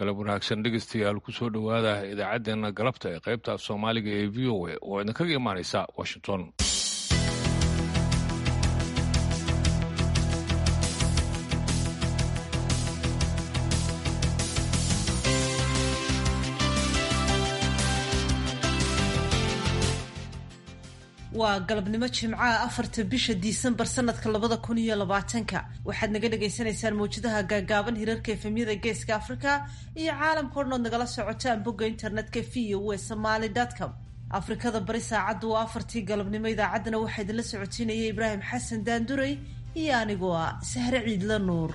galab wanaagsan dhegeystayaal kusoo dhowaada idaacaddeenna galabta ee qaybta af soomaaliga ee v o a oo idinkaga imaanaysa washington waa galabnimo jimcaha afarta bisha disembar sanadka labada kun iyo labaatanka waxaad naga dhagaysanaysaan mawjadaha gaagaaban hirarka efemyada geeska africa iyo caalamka odhan ood nagala socotaan bogga internetka v o e somaly com afrikada bari saacaddu waa afartii galabnimo idaacaddana waxaa idinla socotiinaya ibraahim xasan daanduray iyo anigoo ah sahre ciidla nuur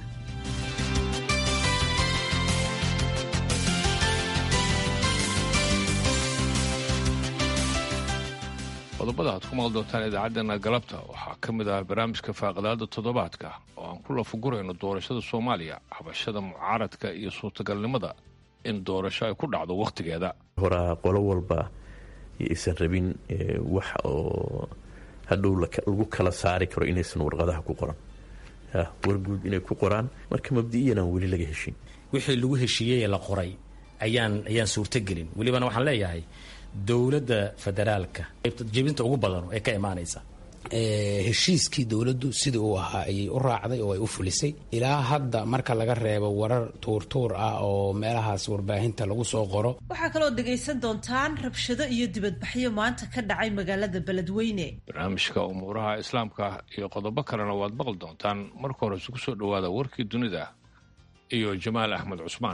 qodobada aad ku maqli doontaan idaacaddeenna galabta waxaa ka mid ah barnaamijka faaqadaada toddobaadka oo aan ku lafagurayno doorashada soomaaliya habashada mucaaradka iyo suurtagalnimada in doorasho ay ku dhacdo wakhtigeeda horaa qolo walba aysan rabin wax oo hadhow lagu kala saari karo inaysan warqadaha ku qoran warguud inay ku qoraan marka mabdi'iyan aan weli laga heshin wixii lagu heshiiyey ee la qoray ayaan ayaan suurtogelin welibana waxaan leeyahay dowladda federaalka jebinta ugu badan ee ka imaanaysa heshiiskii dowladdu sidii uu ahaa ayay u raacday oo ay u fulisay ilaa hadda marka laga reebo warar tuurtuur ah oo meelahaas warbaahinta lagu soo qoro waxaa kaloo dhegaysan doontaan rabshado iyo dibadbaxyo maanta ka dhacay magaalada beledweyne barnaamijka umuuraha islaamka iyo qodobo kalena waad maqli doontaan marka hore isugu soo dhowaada warkii dunida iyo jamaal axmed cusmaan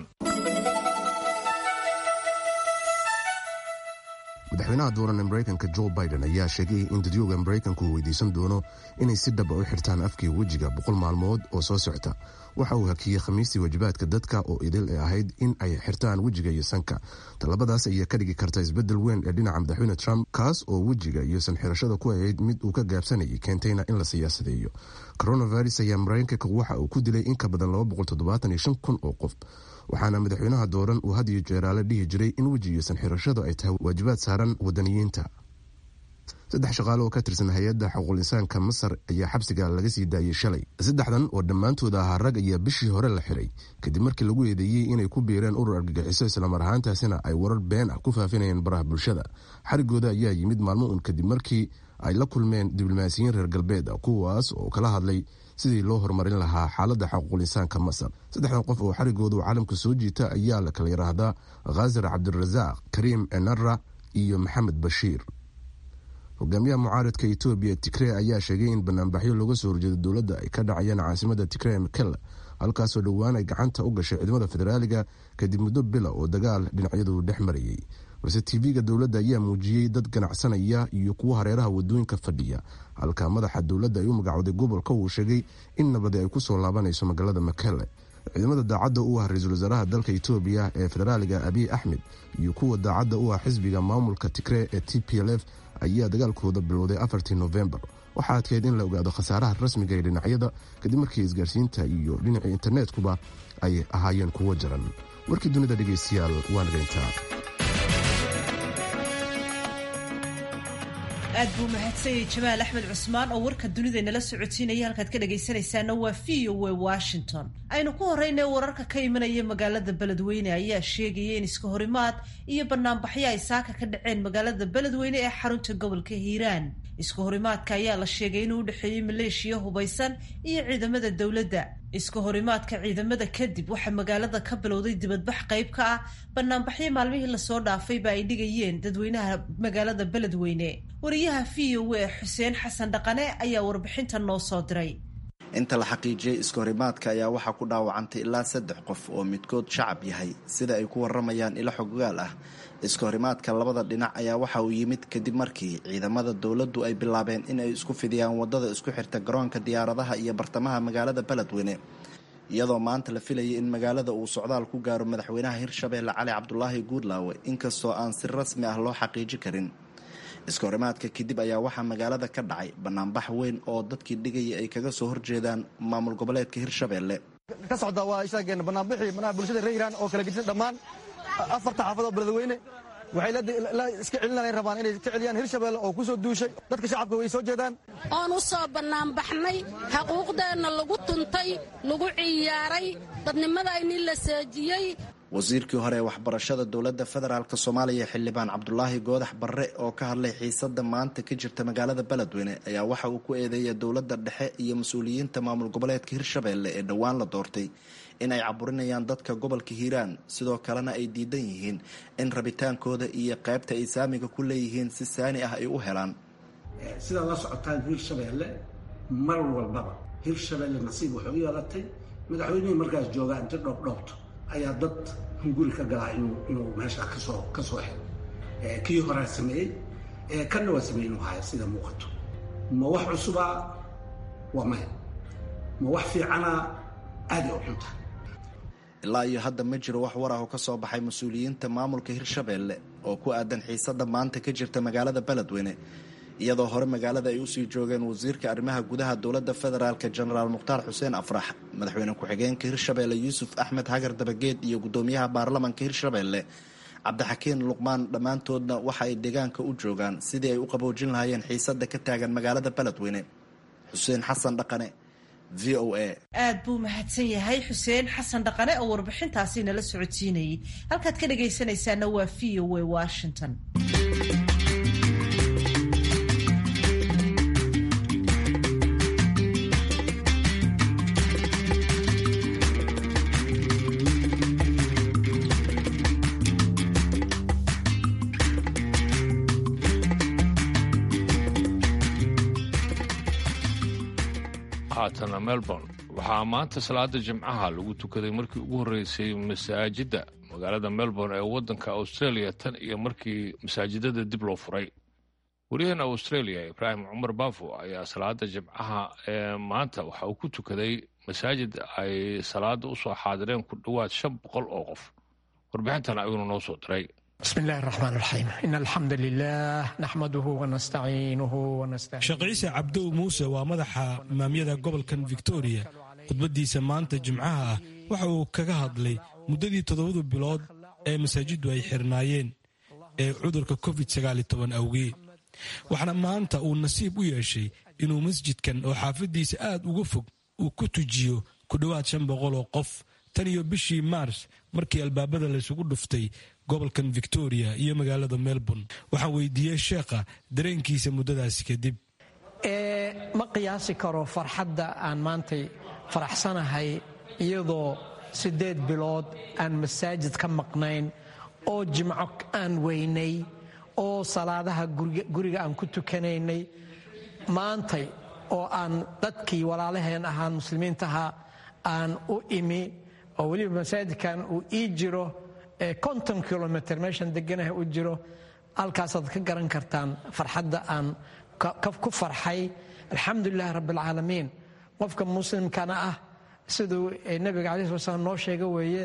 madaxweynaha dooran ee maraykanka jo biden ayaa sheegay in dadyooga maraykanku uu weydiisan doono inay si dhaba u xirtaan afkii wejiga boqol maalmood oo soo socota waxa uu hakiyey khamiistii waajibaadka dadka oo idil ee ahayd in ay xirtaan wejiga iyo sanka talabadaas ayaa ka dhigi karta isbedel weyn ee dhinaca madaxweyne trump kaas oo wejiga iyo sanxirashada ku ahayd mid uu ka gaabsanayay keentayna in la siyaasadeeyo coronavirus ayaa maraykanka waxa uu ku dilay in ka badan kun oo qof waxaana madaxweynaha dooran uu had iyo jeeraale dhihi jiray in weji iyo sanxirashadu ay tahay waajibaad saaran wadaniyiinta saddex shaqaale oo ka tirsan hay-adda xuquuqul insaanka masar ayaa xabsiga laga sii daayey shalay saddexdan oo dhammaantooda ahaa rag ayaa bishii hore la xiray kadib markii lagu eedeeyey inay ku biireen urur argagixiso islamar ahaantaasina ay warar been ah ku faafinayeen baraha bulshada xarigooda ayaa yimid maalmo un kadib markii ay la kulmeen diblomaasiyiin reer galbeed ah kuwaas oo kala hadlay sidii loo horumarin lahaa xaaladda xaquuqul insaanka masar saddexdan qof oo xarigoodu caalamka soo jiita ayaa la kala yidhaahdaa khazar cabdirasaaq kariim enara iyo maxamed bashiir hogaamiyaha mucaaradka etoobiya tigrey ayaa sheegay in banaanbaxyo looga soo horjeedo dowladda ay ka dhacayaan caasimada tigrey mekelle halkaasoo dhowaan ay gacanta u gashay ciidamada federaaliga kadib muddo bila oo dagaal dhinacyadu dhex marayay balse tv-ga dowladda ayaa muujiyey dad ganacsanaya iyo kuwo hareeraha wadooyinka fadhiya halka madaxa dowladda ay u magacooday gobolka uu sheegay in nabadi ay kusoo laabanayso magaalada makelle ciidamada daacadda u ah ra-iisul wasaaraha dalka etoobiya ee federaaliga abiy axmed iyo kuwa daacadda u ah xisbiga maamulka tigree ee t p l f ayaa dagaalkooda bilowday afartii novembar waxaa adkeyd in la ogaado khasaaraha rasmiga ee dhinacyada kadib markii isgaarsiinta iyo dhinacii internetkuba ay ahaayeen kuwo jaran warkii dunida dhegaystayaal waa nagayntaa aad buu mahadsanyay jamaal axmed cusmaan oo warka dunida nala socotiinaya halkaad ka dhagaysanaysaana waa v o e washington aynu ku horeyna wararka ka imanaya magaalada beledweyne ayaa sheegaya in iska horimaad iyo banaanbaxyo ay saaka ka dhaceen magaalada beledweyne ee xarunta gobolka hiiraan iska horimaadka ayaa la sheegay inuu udhexeeyey maleeshiya hubaysan iyo ciidamada dowladda iska horimaadka ciidamada kadib waxaa magaalada ka bilowday dibadbax qayb ka ah banaanbaxyo maalmihii lasoo dhaafayba ay dhigayeen dadweynaha magaalada beledweyne wariyaha v o e xuseen xasan dhaqane ayaa warbixinta noo soo diray inta la xaqiijiyey iska horimaadka ayaa waxaa ku dhaawacantay ilaa saddex qof oo midkood shacab yahay sida ay ku waramayaan ilo xoggaal ah iska horimaadka labada dhinac ayaa waxa uu yimid kadib markii ciidamada dowladdu ay bilaabeen in ay isku fidiyaan waddada isku xirta garoonka diyaaradaha iyo bartamaha magaalada beledweyne iyadoo maanta la filayay in magaalada uu socdaal ku gaaro madaxweynaha hirshabeelle cali cabdulaahi guudlaawe inkastoo aan si rasmi ah loo xaqiiji karin iska horimaadka kadib ayaa waxaa magaalada ka dhacay banaanbax weyn oo dadkii dhigaya ay kaga soo horjeedaan maamul goboleedka hirshabeelle ka socda waa ishaageen banaanbixii manaha bulshada reer iiraan oo kala gedisan dhammaan afarta xaafadoo beledweyne waxay la iska celinay rabaan inay ka celiyaan hirshabeelle oo ku soo duushay dadka shacabka way soo jeedaan oon u soo bannaanbaxnay xaquuqdeenna lagu tuntay lagu ciyaaray dadnimadayni la seejiyey wasiirkii hore ee waxbarashada dowladda federaalk soomaaliya xildhibaan cabdulaahi goodax barre oo ka hadlay xiisada maanta ka jirta magaalada beledweyne ayaa waxa uu ku eedeeyay dowladda dhexe iyo mas-uuliyiinta maamul goboleedka hirshabeelle ee dhowaan la doortay in ay caburinayaan dadka gobolka hiiraan sidoo kalena ay diidan yihiin in rabitaankooda iyo qaybta ay saamiga ku leeyihiin si saani ah ay u helaan sidaad la socotaan hirshabeelle mar walbaba hirshabeelle nasiib waxay u yeelatay madaxweynihii markaas joogaa inta dhoobdhoobto ayaa dad hunguri ka galaa inuu meeshaa kasoo ka soo helo kii horaa sameeyey kanna waa sameey inuu haya sida muuqato ma wax cusubaa waa maya ma wax fiicanaa aaday u xunta ilaa iyo hadda ma jiro wax war ah oo ka soo baxay mas-uuliyiinta maamulka hirshabeelle oo ku aadan xiisada maanta ka jirta magaalada beledweyne iyadoo hore magaalada ay usii joogeen wasiirka arrimaha gudaha dowladda federaalk jenaraal mukhtaar xuseen afrax madaxweyne ku-xigeenka hirshabeelle yuusuf axmed hagar dabageed iyo guddoomiyaha baarlamanka hirshabeelle cabdixakiin luqmaan dhammaantoodna waxa ay deegaanka u joogaan sidii ay u qaboojin lahaayeen xiisada ka taagan magaalada beledweyne xuseen xasan dhaqane v o a aad buu mahadsan yahay xuseen xasan dhaqane oo warbixintaasi nala socodsiinayay halkaad ka dhagaysanaysaana waa v o a washington haatana melbourne waxaa maanta salaada jimcaha lagu tukaday markii ugu horreysay masaajidda magaalada melbourne ee waddanka australia tan iyo markii masaajidada dib loo furay wariyaheena australia ibraahim cumar baafo ayaa salaada jimcaha ee maanta waxa uu ku tukaday masaajid ay salaada u soo xaadireen ku dhowaad shan boqol oo qof warbixintan ayuuna noo soo diray بسم الله الرحمن الرحيم إن الحمد لله نحمده ونستعينه ونستهديه sheekh ciise cabdow muuse waa madaxa imaamyada gobolkan victoria khudbaddiisa maanta jimcaha ah waxa uu kaga hadlay muddadii toddobadu bilood ee masaajiddu ay xirnaayeen ee cudurka covid awgeed waxaana maanta uu nasiib u yeeshay inuu masjidkan oo xaafaddiisa aad uga fog uu ku tujiyo ku dhowaad shan boqol oo qof tan iyo bishii maars markii albaabada laysugu dhuftay gobolkan victoria iyo magaalada melbourne waxaan weydiiyey sheekha dareenkiisa muddadaasi kadib ma qiyaasi karo farxadda aan maantay faraxsanahay iyadoo siddeed bilood aan masaajid ka maqnayn oo jimco aan weynay oo salaadaha guriga aan ku tukanaynay maantay oo aan dadkii walaalaheen ahaan muslimiintaha aan u imi oo weliba masaajidkan uu ii jiro konton kilomitr meeshan deganaha u jiro halkaasaad ka garan kartaan farxadda aan ku farxay alxamdulilahi rabbialcaalamiin qofka muslimkana ah siduu nebiga calayi sala slam noo sheega weeye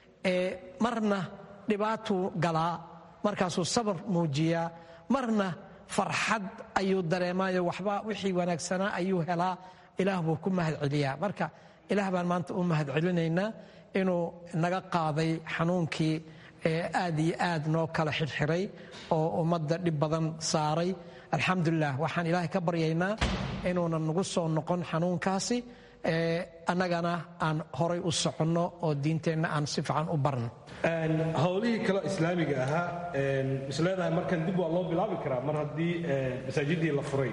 marna dhibaatuu galaa markaasuu sabar muujiyaa marna farxad ayuu dareemaayo waxba wixii wanaagsanaa ayuu helaa ilaah buu ku mahad celiyaa marka ilaah baan maanta u mahad celinaynaa inuu naga qaaday xanuunkii aad iyo aad noo kala xirxiray oo ummadda dhib badan saaray alxamdulilah waxaan ilaahay ka baryaynaa inuunan nagu soo noqon xanuunkaasi annagana aan horay u soconno oo diinteenna aan si fiican u barno howlihii kale islaamiga ahaa is leedahay markan dib waa loo bilaabi karaa mar haddii masaajidii la furay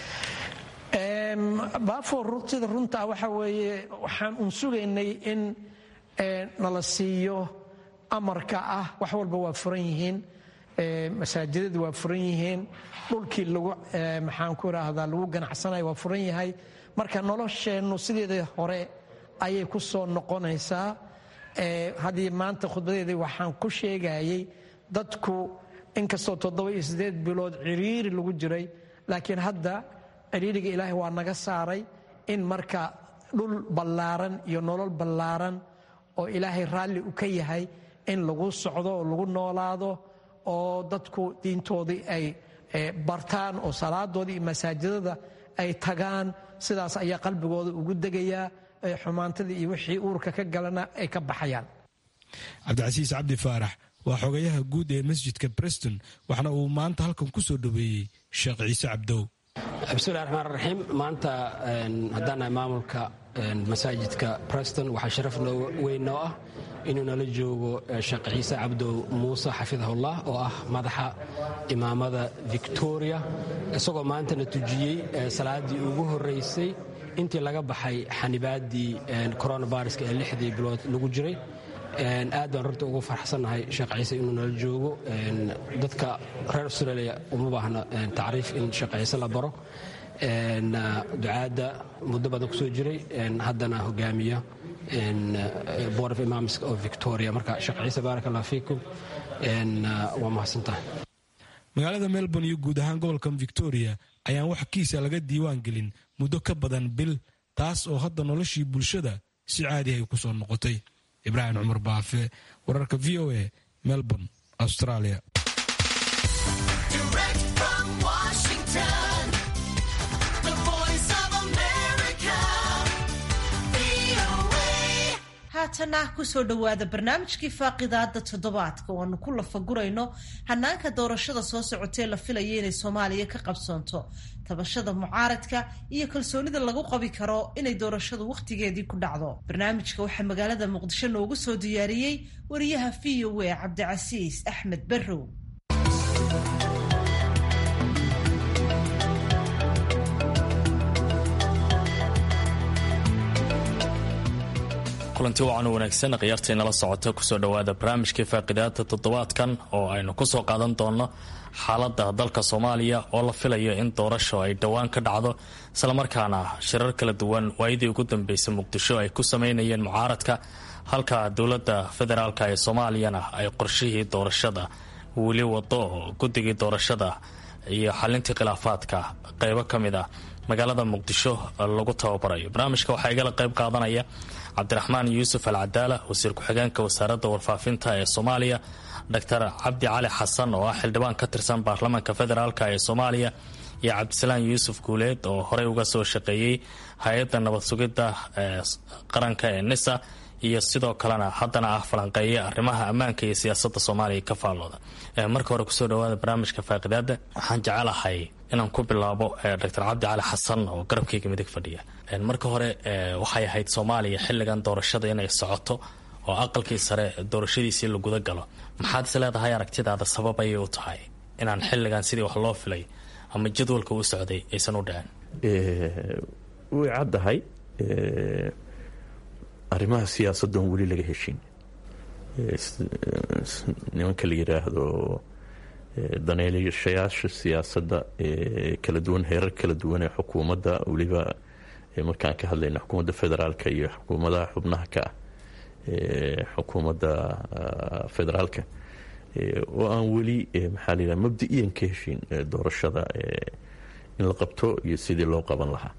baafoor sida runtaa waxa weeye waxaan un sugaynay in nala siiyo amarka ah wax walba waa furan yihiin masaajidadu waa furan yihiin dhulkii lagu maxaan ku idhaahdaa lagu ganacsanayo waa furan yahay marka nolosheennu sideedii hore ayay ku soo noqonaysaa haddii maanta khudbadeedii waxaan ku sheegayay dadku inkastoo toddoba iyo siddeed bilood ciriiri lagu jiray laakiin hadda ciriiriga ilaahay waa naga saaray in marka dhul ballaaran iyo nolol ballaaran oo ilaahay raalli u ka yahay in lagu socdo oo lagu noolaado oo dadku diintoodii ay bartaan oo salaadoodii iyo masaajidada ay tagaan sidaas ayaa qalbigooda ugu degayaa xumaantadii iyo wixii uurka ka galana ay ka baxayaan cabdicasiis cabdi faarax waa xogayaha guud ee masjidka breston waxna uu maanta halkan ku soo dhoweeyey sheekh ciise cabdow bismillahi raxmaan raxiim maanta haddaan nahay maamulka masaajidka breston waxaa sharaf noo weyn noo ah inuu nala joogo sheekh ciise cabdow muuse xafidahullah oo ah madaxa imaamada victoria isagoo maantana tujiyey salaaddii ugu horraysay intii laga baxay xanibaaddii coronaviruska ee lixdii bilood lagu jiray aad baan runta ugu farxsannahay sheekh ciise inuu nala joogo dadka reer australia uma baahna tacriif in sheekh ciise la baro ducaadda muddo badan ku soo jiray haddana hogaamiya board of imams of victoria marka sheekh ciise baarak allah fiikum waa mahadsantahay magaalada melbourne iyo guud ahaan gobolkan victoria ayaan wax kiisa laga diiwaan gelin muddo ka badan bil taas oo hadda noloshii bulshada si caadi ay ku soo noqotay ibraahim cumar baafe wararka v o a melbourne australia haatana kusoo dhowaada barnaamijkii faaqidaada toddobaadka oo aanu ku lafagurayno hanaanka doorashada soo socotee la filaya inay soomaaliya ka qabsoonto tabashada mucaaradka iyo kalsoonida lagu qabi karo inay doorashadu wakhtigeedii ku dhacdo barnaamijka waxaa magaalada muqdisho noogu soo diyaariyey wariyaha v o a cabdicasiis axmed barrow kulanti wacan wanaagsan khiyaartaynala socota kusoo dhowaada barnaamijkii faaqidaada toddobaadkan oo aynu kusoo qaadan doono xaalada dalka soomaaliya oo la filayo in doorasho ay dhowaan ka dhacdo islamarkaana shirar kala duwan waayadii ugu dambeysay muqdisho ay ku sameynayeen mucaaradka halka dowlada federaalk ee soomaaliyana ay qorshihii doorashada weli wado oo guddigii doorashada iyo xalintii khilaafaadka qeybo ka mid a magaalada muqdisho lagu tababarayo barnaamijka waxaa igala qeyb qaadanaya cabdiraxmaan yuusuf al cadaala wasiir ku-xigeenka wasaaradda warfaafinta ee soomaaliya doctor cabdi cali xasan oo ah xildhibaan ka tirsan baarlamaanka federaalk ee soomaaliya iyo cabdisalaan yuusuf guuleed oo horey uga soo shaqeeyey hay-adda nabad sugidda ee qaranka ee nisa iyo sidoo kalena haddana ah falanqeeya arrimaha ammaanka iyo siyaasada soomaaliya ka faallooda marka hore kusoo dhawaada barnaamijka faaqidaada waxaan jecelahay inaan ku bilaabo doctor cabdi cali xasan oo garabkayga midig fadhiya marka hore waxay ahayd soomaaliya xilligan doorashada inay socoto oo aqalkii sare doorashadiisii la guda galo maxaad is leedahay aragtidaada sabab ayay u tahay inaan xilligan sidii wax loo filay ama jadwalka u socday aysan u dhicin way caddahay arrimaha siyaasaddan weli laga heshin nimanka la yidhaahdo daneelashayaasha siyaasadda kala duwan heerar kala duwan ee xukuumadda weliba markaan ka hadlayna xukuumadda federaalka iyo xukuumadaha xubnaha ka ah xukuumadda federaalka oo aan weli maxaa la yidhaha mabda-iyan ka heshin doorashada in la qabto iyo sidii loo qaban lahaa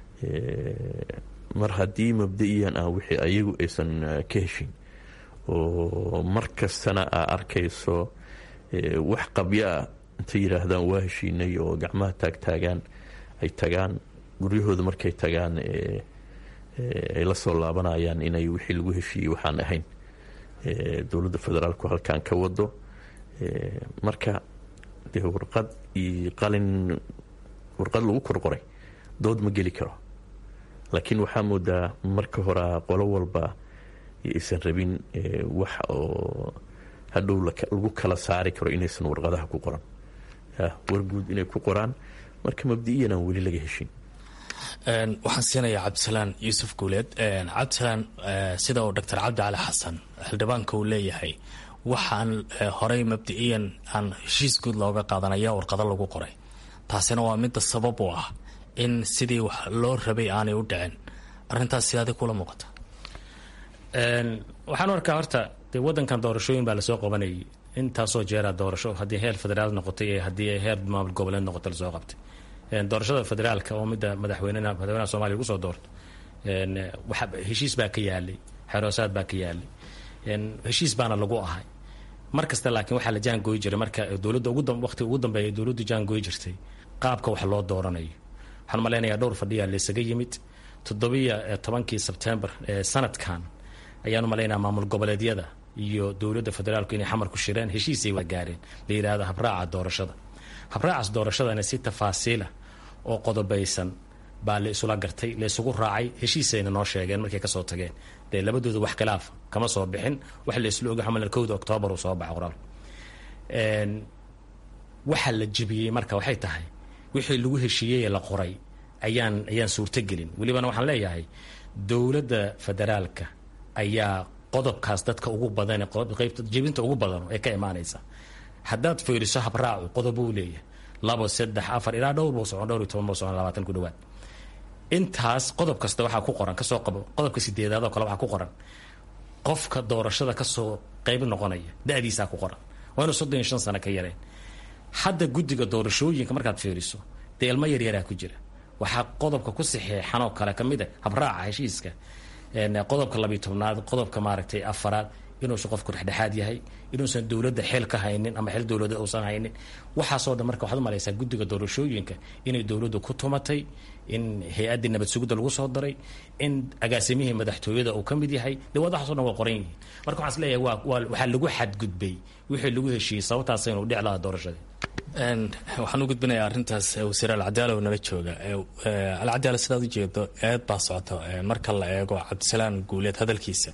mar haddii mabda-iyan ah wixii ayagu aysan ka heshin oo mar kastana aa arkayso wax qabyo ah intay yidhaahdaan waa heshiinay oo gacmaha taagtaagaan ay tagaan guryahooda markay tagaan ay la soo laabanayaan inay wixii lagu heshiiyey waxaan ahayn dowladda federaalku halkan ka wado marka dee warqad iyo qalin warqad lagu korqoray dood ma geli karo laakiin waxaa moodaa marka horea qolo walba aysan rabin wax oo hadhow lagu kala saari karo inaysan warqadaha ku qoran warguud inay ku qoraan marka mabdi-iyan aan weli laga heshin waxaan siinayaa cabdisalaan yuusuf guuleed cabdisalaan sida uu doctor cabdi cali xasan xildhibaanka uu leeyahay waxaan horey mabdi-iyan aan heshiis guud looga qaadanaya warqado lagu qoray taasina waa midda sabab u ah in sidii wax loo rabay aanay u dhicin arintaas sidaadi kula muuqata waxaan arkaa horta dee wadankan doorashooyin baa lasoo qabanayay intaasoo jeera doorasho haddii heer federaal noqotay iyo haddii heer maamul goboleed noqota lasoo qabtay doorashada federaalka oo midda madaxweynena madaxweynaha soomaliya ugu soo doorto heshiis baa ka yaalay xeroosaad baa ka yaalay heshiis baana lagu ahay mar kasta laakiin waxaa la jaangooyi jiray marka dowladda waqti ugu dambeeya dowladdu jaangooyi jirtay qaabka wax loo dooranayo waxaan malaynayaa dhowr fadhiyaa laysaga yimid toddobiyo tobankii sebtembar ee sanadkan ayaanu malaynaya maamul goboleedyada iyo dowladda federaalku inay xamar ku shireen heshiisay waa gaareen la yidhaahdo habraaca doorashada habraacaas doorashadana si tafaasiila oo qodobaysan baa la isula gartay la isugu raacay heshiisayna noo sheegeen markay kasoo tageen dee labadooda wax khilaaf kama soo bixin wax la isla oga xamal kowda oktoobar uu soo baxa qoraal waxa la jebiyey marka waxay tahay wixii lagu heshiiyey ee la qoray ayaan ayaan suurtogelin welibana waxaan leeyahay dowladda federaalka ayaa qodobkaas dadka ugu badan qaybta jebinta ugu badan ee ka imaanaysa haddaad fiiriso habraacu qodob uu leeyahay labo saddex afar ilaa dhowr buu socon dhowr iyo toban buu socon labaatan ku dhawaad intaas qodob kasta waxaa ku qoran kasoo qabo qodobka sideedaad oo kale waxaa ku qoran qofka doorashada kasoo qayb noqonaya da-diisaa ku qoran waa inuu soddon iyo shan sano ka yareen hadda guddiga doorashooyinka markaad fiiriso dee ilmo yaryaraa ku jira waxaa qodobka ku saxeexan oo kale kamid a habraaca heshiiska qodobka labiyo tobnaad qodobka maaragtay afaraad inuusan qofku dhexdhexaad yahay inuusan dowladda xeel ka haynin ama xeel dowlada uusan haynin waxaasoo dhan marka waxaad umalaysaa guddiga doorashooyinka inay dowladdu ku tumatay in hay-addii nabad sugidda lagu soo daray in agaasimihii madaxtooyada uu ka mid yahay dee wadaxaasoo dhan waa qoran yihiin marka waxaan is leeyahay waa waa waxaa lagu xadgudbay wixii lagu heshiiyey sababtaas inuu dhic lahaa doorashadii waxaan u gudbinayaa arrintaas wasiir alcadaala oo nala jooga alcadaala sidaad ujeedo eed baa socota marka la eego cabdisalaan guuleed hadalkiisa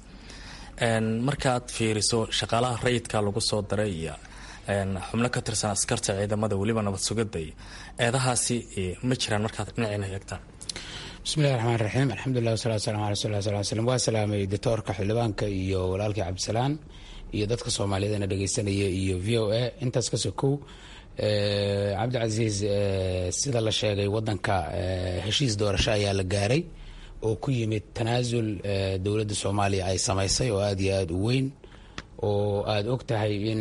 markaad fiiriso shaqaalaha rayidka lagu soo daray iyo xubno ka tirsan askarta ciidamada weliba nabad sugidda iyo eedahaasi ma jiraan markaad dhinacina eegtaan bismillahi raxmaan raxiim alxamdulilah wasalatu waslamu ala rasul sal slm waa salaamay doctoorka xildhibaanka iyo walaalkii cabdisalaan iyo dadka soomaaliyeedna dhegeysanaya iyo v o a intaas kasoo kow cabdicasiis sida la sheegay wadanka heshiis doorasho ayaa la gaaray oo ku yimid tanaasul dowladda soomaaliya ay samaysay oo aada iyo aada u weyn oo aada og tahay in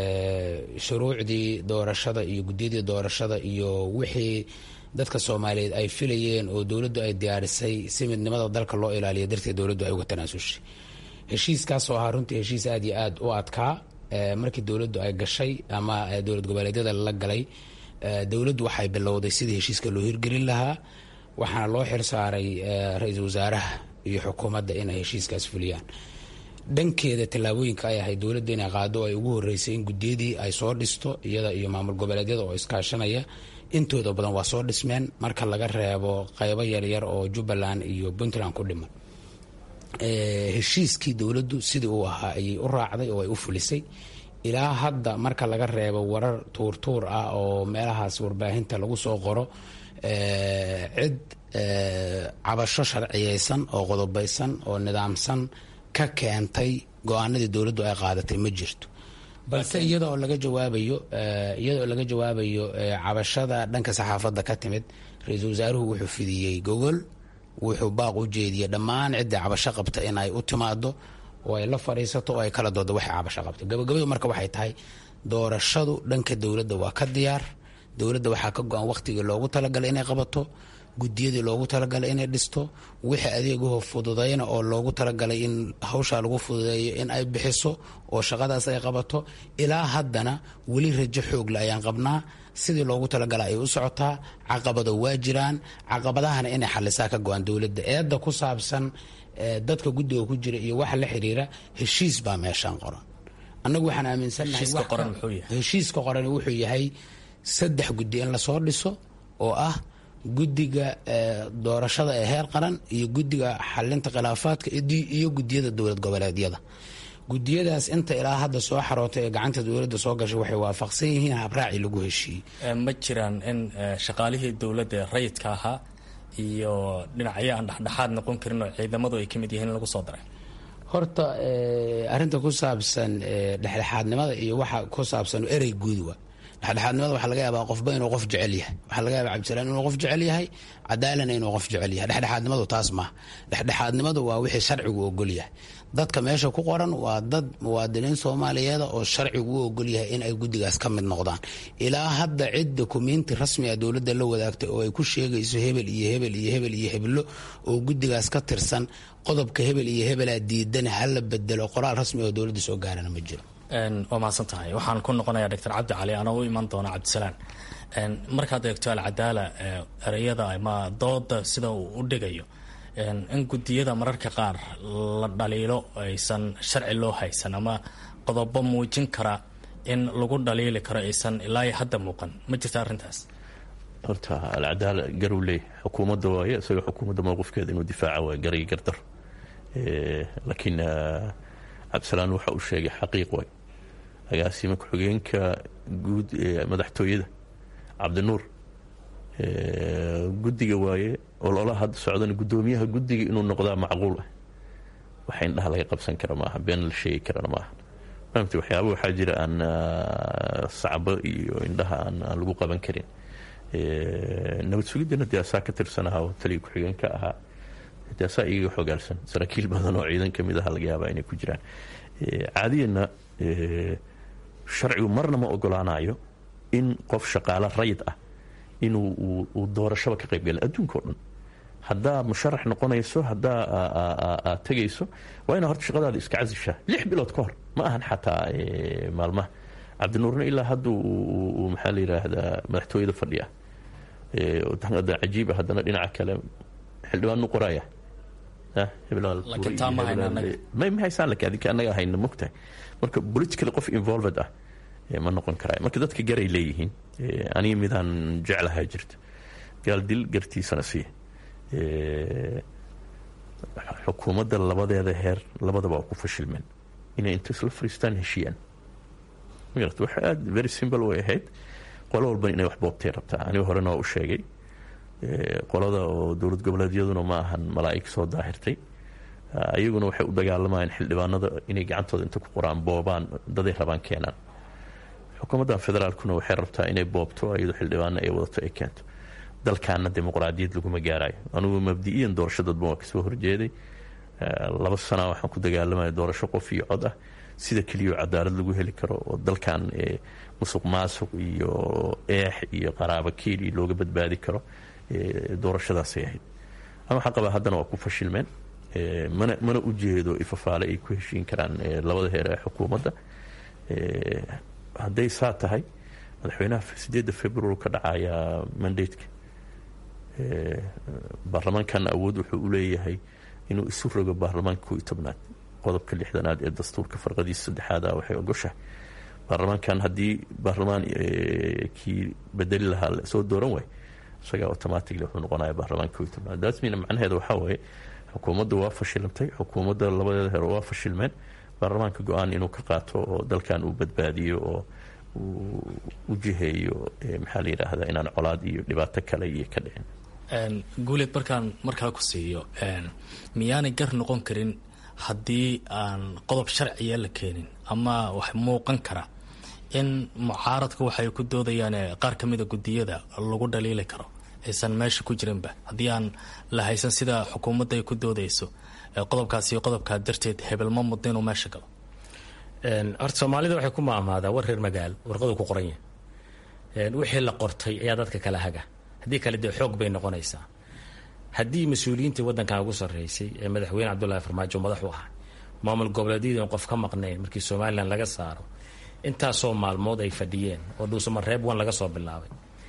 shuruucdii doorashada iyo guddiyadii doorashada iyo wixii dadka soomaaliyeed ay filayeen oo dowladdu ay diyaarisay si midnimada dalka loo ilaaliya darteed dowladdu ay uga tanaasushay heshiiskaasoo ahaa runtii heshiis aada iyo aada u adkaa markii dowladdu ay gashay ama dowlad goboleedyada la galay dowladdu waxay bilowday sidii heshiiska loo hirgelin lahaa waxaana loo xil saaray ra-iisul wasaaraha iyo xukuumadda inay heshiiskaas fuliyaan dhankeeda tallaabooyinka ay ahayd dowladda inay qaado ay ugu horeysay in guddiyadii ay soo dhisto iyada iyo maamul goboleedyada oo iskaashanaya intooda badan waa soo dhismeen marka laga reebo qeybo yaryar oo jubbaland iyo puntland ku dhiman heshiiskii dowladdu sidii uu ahaa ayay u raacday oo ay u fulisay ilaa hadda marka laga reebo warar tuurtuur ah oo meelahaas warbaahinta lagu soo qoro cid cabasho sharciyeysan oo qodobaysan oo nidaamsan ka keentay go-aanadii dowladdu ay qaadatay ma jirto balse iyada oo laga jawaabayo iyada oo laga jawaabayo cabashada dhanka saxaafadda ka timid ra-iisul wasaaruhu wuxuu fidiyey gogol wuxuu baaq u jeediyey dhammaan ciddii cabasho qabta in ay u timaado oo ay la fadhiisato oo ay kala doodo waxay cabasho qabto gabagabadu marka waxay tahay doorashadu dhanka dowladda waa ka diyaar dowladda waxaa ka go-an wakhtigii loogu talagalay inay qabato guddiyadii loogu talagalay inay dhisto wixii adeegaho fududayna oo loogu talagalay in hawshaa lagu fududeeyo in ay bixiso oo shaqadaas ay qabato ilaa haddana weli rajo xoogle ayaan qabnaa sidii loogu talagala ay u socotaa caqabado waa jiraan caqabadahana inay xalisaa ka go-an dowladda eedda ku saabsan dadka guddiga ku jira iyo waxa la xiriira heshiis baa meeshaan qoran annagu waxaan aaminsannahay heshiiska qoran wuxuu yahay saddex guddi in lasoo dhiso oo ah guddiga doorashada ee heer qaran iyo guddiga xalinta khilaafaadka iyo guddiyada dowlad goboleedyada gudiyadaas inta ilaa hadda soo xarootay ee gacanta dowladda soo gashay waxay waafaqsan yihiin habraacii lagu heshiiyey ma jiraan in shaqaalihii dowladda ee rayidka ahaa iyo dhinacyo aan dhexdhexaad noqon karin oo ciidamadu ay ka mid yihiin in lagu soo daray horta arinta ku saabsan dhexdhexaadnimada iyo waxa ku saabsan erey guud wa dhexdhexaadnimada waxaa laga yaabaa qofba inuu qof jecel yahay waxaa laga yaabaa cabdisalaan inuu qof jecel yahay cadaalana inuu qof jecel yahay dhexdhexaadnimadu taas maaha dhexdhexaadnimadu waa wixii sharcigu ogol yahay dadka meesha ku qoran waa dad muwaadiniin soomaaliyeeda oo sharcigu u ogol yahay in ay guddigaas ka mid noqdaan ilaa hadda cid dokumiinti rasmi a dowladda la wadaagtay oo ay ku sheegayso hebel iyo hebel iyo hebel iyo heblo oo guddigaas ka tirsan qodobka hebel iyo hebelaa diidan hala bedelo qoraal rasmi oo dowladda soo gaarana ma jiro waa mahadsan tahay waxaan ku noqonayaa doctor cabdi cali anoo u iman doona cabdisalaan markaad eegto alcadaala ereyada ama dooda sida uu u dhigayo in gudiyada mararka qaar la dhaliilo aysan sharci loo haysan ama qodobo muujin kara in lagu dhaliili karo aysan ilaa hadda muuqan ma jirta arrintaas horta alcadaala garuu leey xukuumadda waaye isaga xukuumadda mowqifkeeda inuu difaaca waay garay gardar laakiin cabdisalaan waxa uu sheegay xaqiiq way agaasima ku-xigeenka guud ee madaxtooyada cabdinuur guddiga waaye ololaha hadda socdana guddoomiyaha guddiga inuu noqdaa macquul ah waxa indhaha laga qabsan kara maaha been la sheegi karana maaha fahamti waxyaaba waxaa jira aan sacbo iyo indhaha aan lagu qaban karin nabad sugiddana dee asaa ka tirsanaha oo taliya ku-xigeenka ahaa dee asaa iyaga xogaalsan saraakiil badan oo ciidan ka mid aha laga yaabaa inay ku jiraan caadiyana sharcigu marna ma ogolaanayo in qof shaqaalo rayid ah inuu uu doorashaba ka qayb galin adduunka o dhan haddaa musharax noqonayso haddaa aad tegayso waa inaa horta shaqadaada iska casishaa lix bilood ka hor ma ahan xataa maalmaha cabdinuurna ilaa hadda uu maxaa la yidhaahdaa madaxtooyada fadhiya cajiiba haddana dhinaca kale xildhibaanu qoraya ma haysaan laakiin adinka annaga hayna mogtahay marka politically qof involved ah ma noqon karaayo marka dadka garay leeyihiin aniga midaan jeclahaa jirta gaal dil gartiisana siiya xukuumadda labadeeda heer labadaba waa ku fashilmeen inay inta isla fariistaan heshiiyaan magarata waxa aada very simple way ahayd qolo walban inay wax boobtay rabtaa aniga horena waa u sheegay qolada oo dowlad goboleedyaduna ma ahan malaa'ig soo daahirtay ayaguna waxay u dagaalamayaan xildhibaanada inay gacantooda inta ku qoraan boobaan daday rabaan keenaan xukuumadda federaalkuna waxay rabtaa inay boobto iyadoo xildhibaano ay wadato ay keento dalkaana dimuqraadiyad laguma gaarayo anugu mabdi-iyan doorasho dadban waa kasoo horjeeday laba sana waxaan ku dagaalamaya doorasho qof iyo cod ah sida keliyaoo cadaalad lagu heli karo oo dalkan musuq maasuq iyo eex iyo qaraabo keeli looga badbaadi karo doorashadaasay ahayd ama waxaan qabaa haddana waa ku fashilmeen mana mana u jeedo ifafaale ay ku heshiin karaan labada heer ee xukuumadda hadday saa tahay madaxweynaha sideedda februar ka dhacaya mandateka baarlamaankan awood wuxuu u leeyahay inuu isu rogo baarlamaanka ko iyo tobnaad qodobka lixdanaad ee dastuurka farqadiisa saddexaad ah waxay ogoshahay baarlamaankan haddii baarlamaan kii bedeli lahaa soo dooran waay isagaa automatically wuxuu noqonaya baarlamaanka ko iyo tobnaad daasmina macnaheeda waxaa waaye xukuumadda waa fashilantay xukuumadda labadeeda hore waa fashilmeen baarlamaanka go-aan inuu ka qaato oo dalkan uu badbaadiyo oo u jiheeyo maxaa la yidhaahdaa inaan colaad iyo dhibaato kale iyo ka dhicin guuleed markaan markaa ku siiyo miyaanay gar noqon karin haddii aan qodob sharciya la keenin ama wax muuqan kara in mucaaradka waxay ku doodayaan qaar ka mida guddiyada lagu dhaliili karo aysan meesha ku jirinba haddii aan la haysan sida xukuumadda ay ku doodayso qodobkaasi qodobkaa darteed hebel ma muddo inuu meesha galo horta soomaalida waxay ku maamaadaa war reer magaal warqadu ku qoran yahay wixii la qortay ayaa dadka kala haga haddii kale dee xoog bay noqonaysaa haddii mas-uuliyiintii waddankan ugu sarreysay ee madaxweyne cabdullaahi farmaajo madaxu ahaa maamul goboleedyadii qof ka maqnayn markii somalilan laga saaro intaasoo maalmood ay fadhiyeen oo dhuusamareeb wan laga soo bilaabay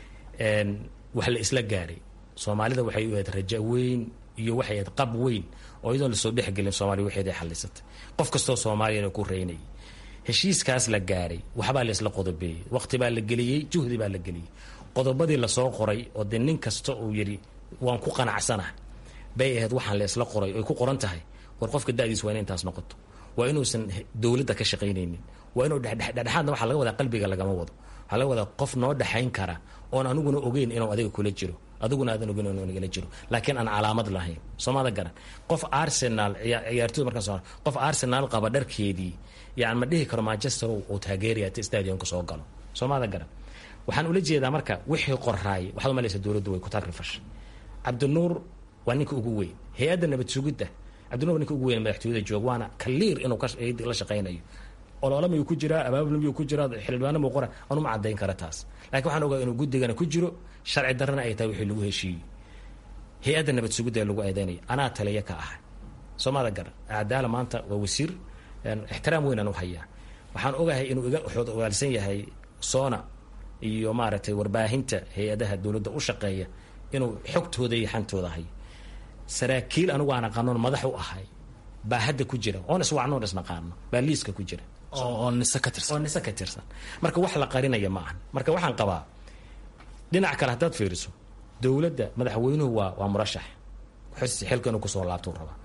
wax la isla gaaray soomaalida waxay u ahayd raja weyn iyo waxay ahayd qab weyn oo iyadoon lasoo dhexgelin soomaliya waxeed ay xallisatay qof kastoo soomaaliyana ku reynayay heshiiskaas la gaaray waxbaa la isla qodobeeyey waqti baa la geliyey juhdi baa la geliyey qodobadii lasoo qoray oo dee nin kasta uu yidhi waan ku qanacsanaha bay ahayd waxaan la isla qoray oy ku qoran tahay war qofka da'diis waa ina intaas noqoto waa inuusan dowladda ka shaqaynaynin waa inuu dhexdhexaadna waxaa laga wadaa qalbiga lagama wado waxaa laga wadaa qof noo dhexayn kara oon aniguna ogeyn inuu adiga kula jiro adiguna aadan ogeyn inuu nagala jiro laakiin aan calaamad lahayn soomada garan qof arsenal ciyaartooy markaan soo qof arsenal qaba dharkeedii yani ma dhihi karo manchester uu taageeraya ta stadionka soo galo soomada garan waxaan ula jeedaa marka wixii qoraay waxaad umalaysa dowladdu way ku tagrifashay cabdinuur waa ninka ugu weyn hay-adda nabad sugidda cabdinuur waa ninka ugu weyn madaxtooyada joog waana kaliir inuu la shaqaynayo olole miyuu ku jiraa abaabul miyuu ku jiraa xildhibaano muu qora anuma caddayn kara taas laakiin waxaan ogaa inuu guddigana ku jiro sharci darrana ay tahay wixii lagu heshiiyey hay-adda nabad sugidda ee lagu eedeynaya anaa taliya ka ahay soomada garan cadaala maanta waa wasiir ixtiraam weynaan u hayaa waxaan ogahay inuu iga ogaalsan yahay soona iyo maaragtay warbaahinta hay-adaha dowladda u shaqeeya inuu xogtooda iyo xantooda hayo saraakiil anigu aan aqaanoon madax u ahay baa hadda ku jira oon iswacnoon isnaqaano baa liiska ku jira oo nise ka tirsan oo nise ka tirsan marka wax la qarinaya ma ahan marka waxaan qabaa dhinac kale haddaad fiiriso dowladda madaxweynuhu waa waa murashax xilka inuu kusoo laabtuu rabaa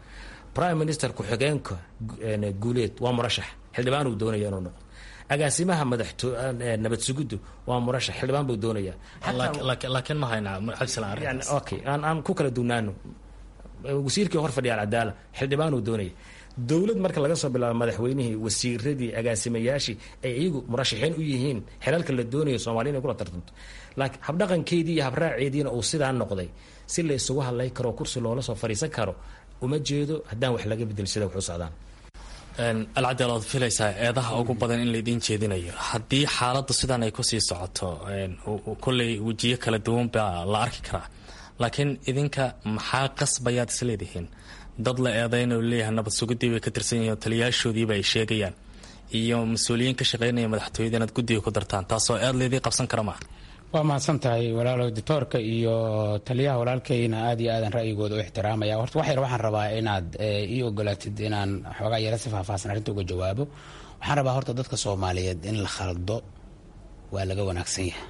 prime minister ku-xigeenka guuleed waa murashax xildhibaan uu doonaya inuu noqdo agaasimaha madaxto nabad sugiddu waa murashax xildhibaan buu doonaya laakiin ma haynaa yani okay aan aan ku kala duwnaano wasiirkii hor fadhiya alcadaala xildhibaan uu doonaya dowlad marka laga soo bilaabo madaxweynihii wasiiradii agaasimayaashii ay iyagu murashaxiin u yihiin xelalka la doonayo soomaliya inay kula tartanto laakiin habdhaqankeedii iyo habraaceediina uu sidaa noqday si la isugu hadlay karo kursi loola soo fadhiisan karo uma jeedo haddaan wax laga bedel sida wax u socdaan alcadeel oad filaysaa eedaha ugu badan in laydiin jeedinayo haddii xaaladdu sidan ay kusii socoto kolley wejiyo kala duwan baa la arki karaa laakiin idinka maxaa qasbayaad isleedihiin dad la eedayn oo leeyahay nabad sugidii bay ka tirsan yihiin oo taliyaashoodiiba ay sheegayaan iyo mas-uuliyiin ka shaqaynaya madaxtooyada inaad guddiga ku dartaan taasoo eed laydii qabsan kara maaha waa mahadsan tahay walaalow ditoorka iyo taliyaha walaalkeyna aad iyo aadan ra'yigooda u ixtiraamaya horta wax yar waxaan rabaa inaad ii ogolaatid inaan xoogaa yara si faahfaahsan arrinta uga jawaabo waxaan rabaa horta dadka soomaaliyeed in la khaldo waa laga wanaagsan yahay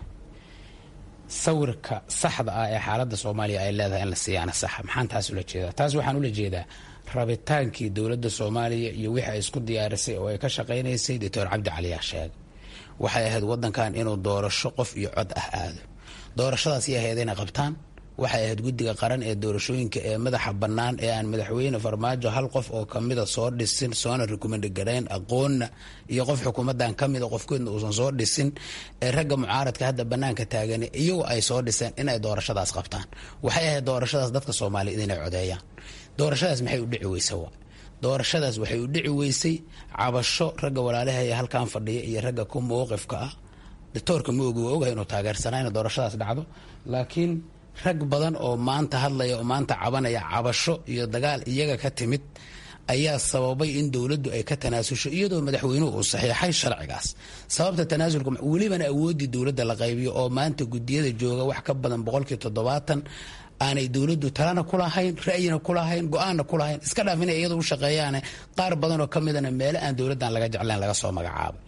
sawirka saxda ah ee xaaladda soomaaliya ay leedahay in la siiyaana saxa maxaan taas ula jeedaa taas waxaan ula jeedaa rabitaankii dowladda soomaaliya iyo wixii ay isku diyaarisay oo ay ka shaqaynaysay doctor cabdi caliyaa sheegay waxay ahayd wadankan inuu doorasho qof iyo cod ah aado doorashadaas iyo ahayd inay qabtaan waxay ahayd guddiga qaran ee doorashooyinka ee madaxa bannaan ee aan madaxweyne farmaajo hal qof oo kamida soo dhisin soona rekomandi garayn aqoonna iyo qof xukuumadan kamida qofkoodna uusan soo dhisin ee ragga mucaaradka hadda banaanka taagan iyagu ay soo dhiseen inay doorashadaas qabtaan waxay ahayd doorashadaas dadka soomaaliyeed inay codeeyaan doorashadaas maxay u dhici weysa wa doorashadaas waxay u dhici weysay cabasho ragga walaalahaya halkan fadhiya iyo ragga ku mowqifka ah ditoorka ma ogi waa ogahay inuu taageersanaa ina doorashadaas dhacdo laakiin rag badan oo maanta hadlaya oo maanta cabanaya cabasho iyo dagaal iyaga ka timid ayaa sababay in dowladdu ay ka tanaasusho iyadoo madaxweynuhu uu saxiixay sharcigaas sababta tanaasulka welibana awooddii dowladda la qaybiyo oo maanta guddiyada jooga wax ka badan boqolkii toddobaatan aanay dowladdu talana ku lahayn ra'yina ku lahayn go-aanna ku lahayn iska dhaaf inay iyada u shaqeeyaane qaar badan oo ka midana meele aan dowladdan laga jeclayn laga soo magacaabay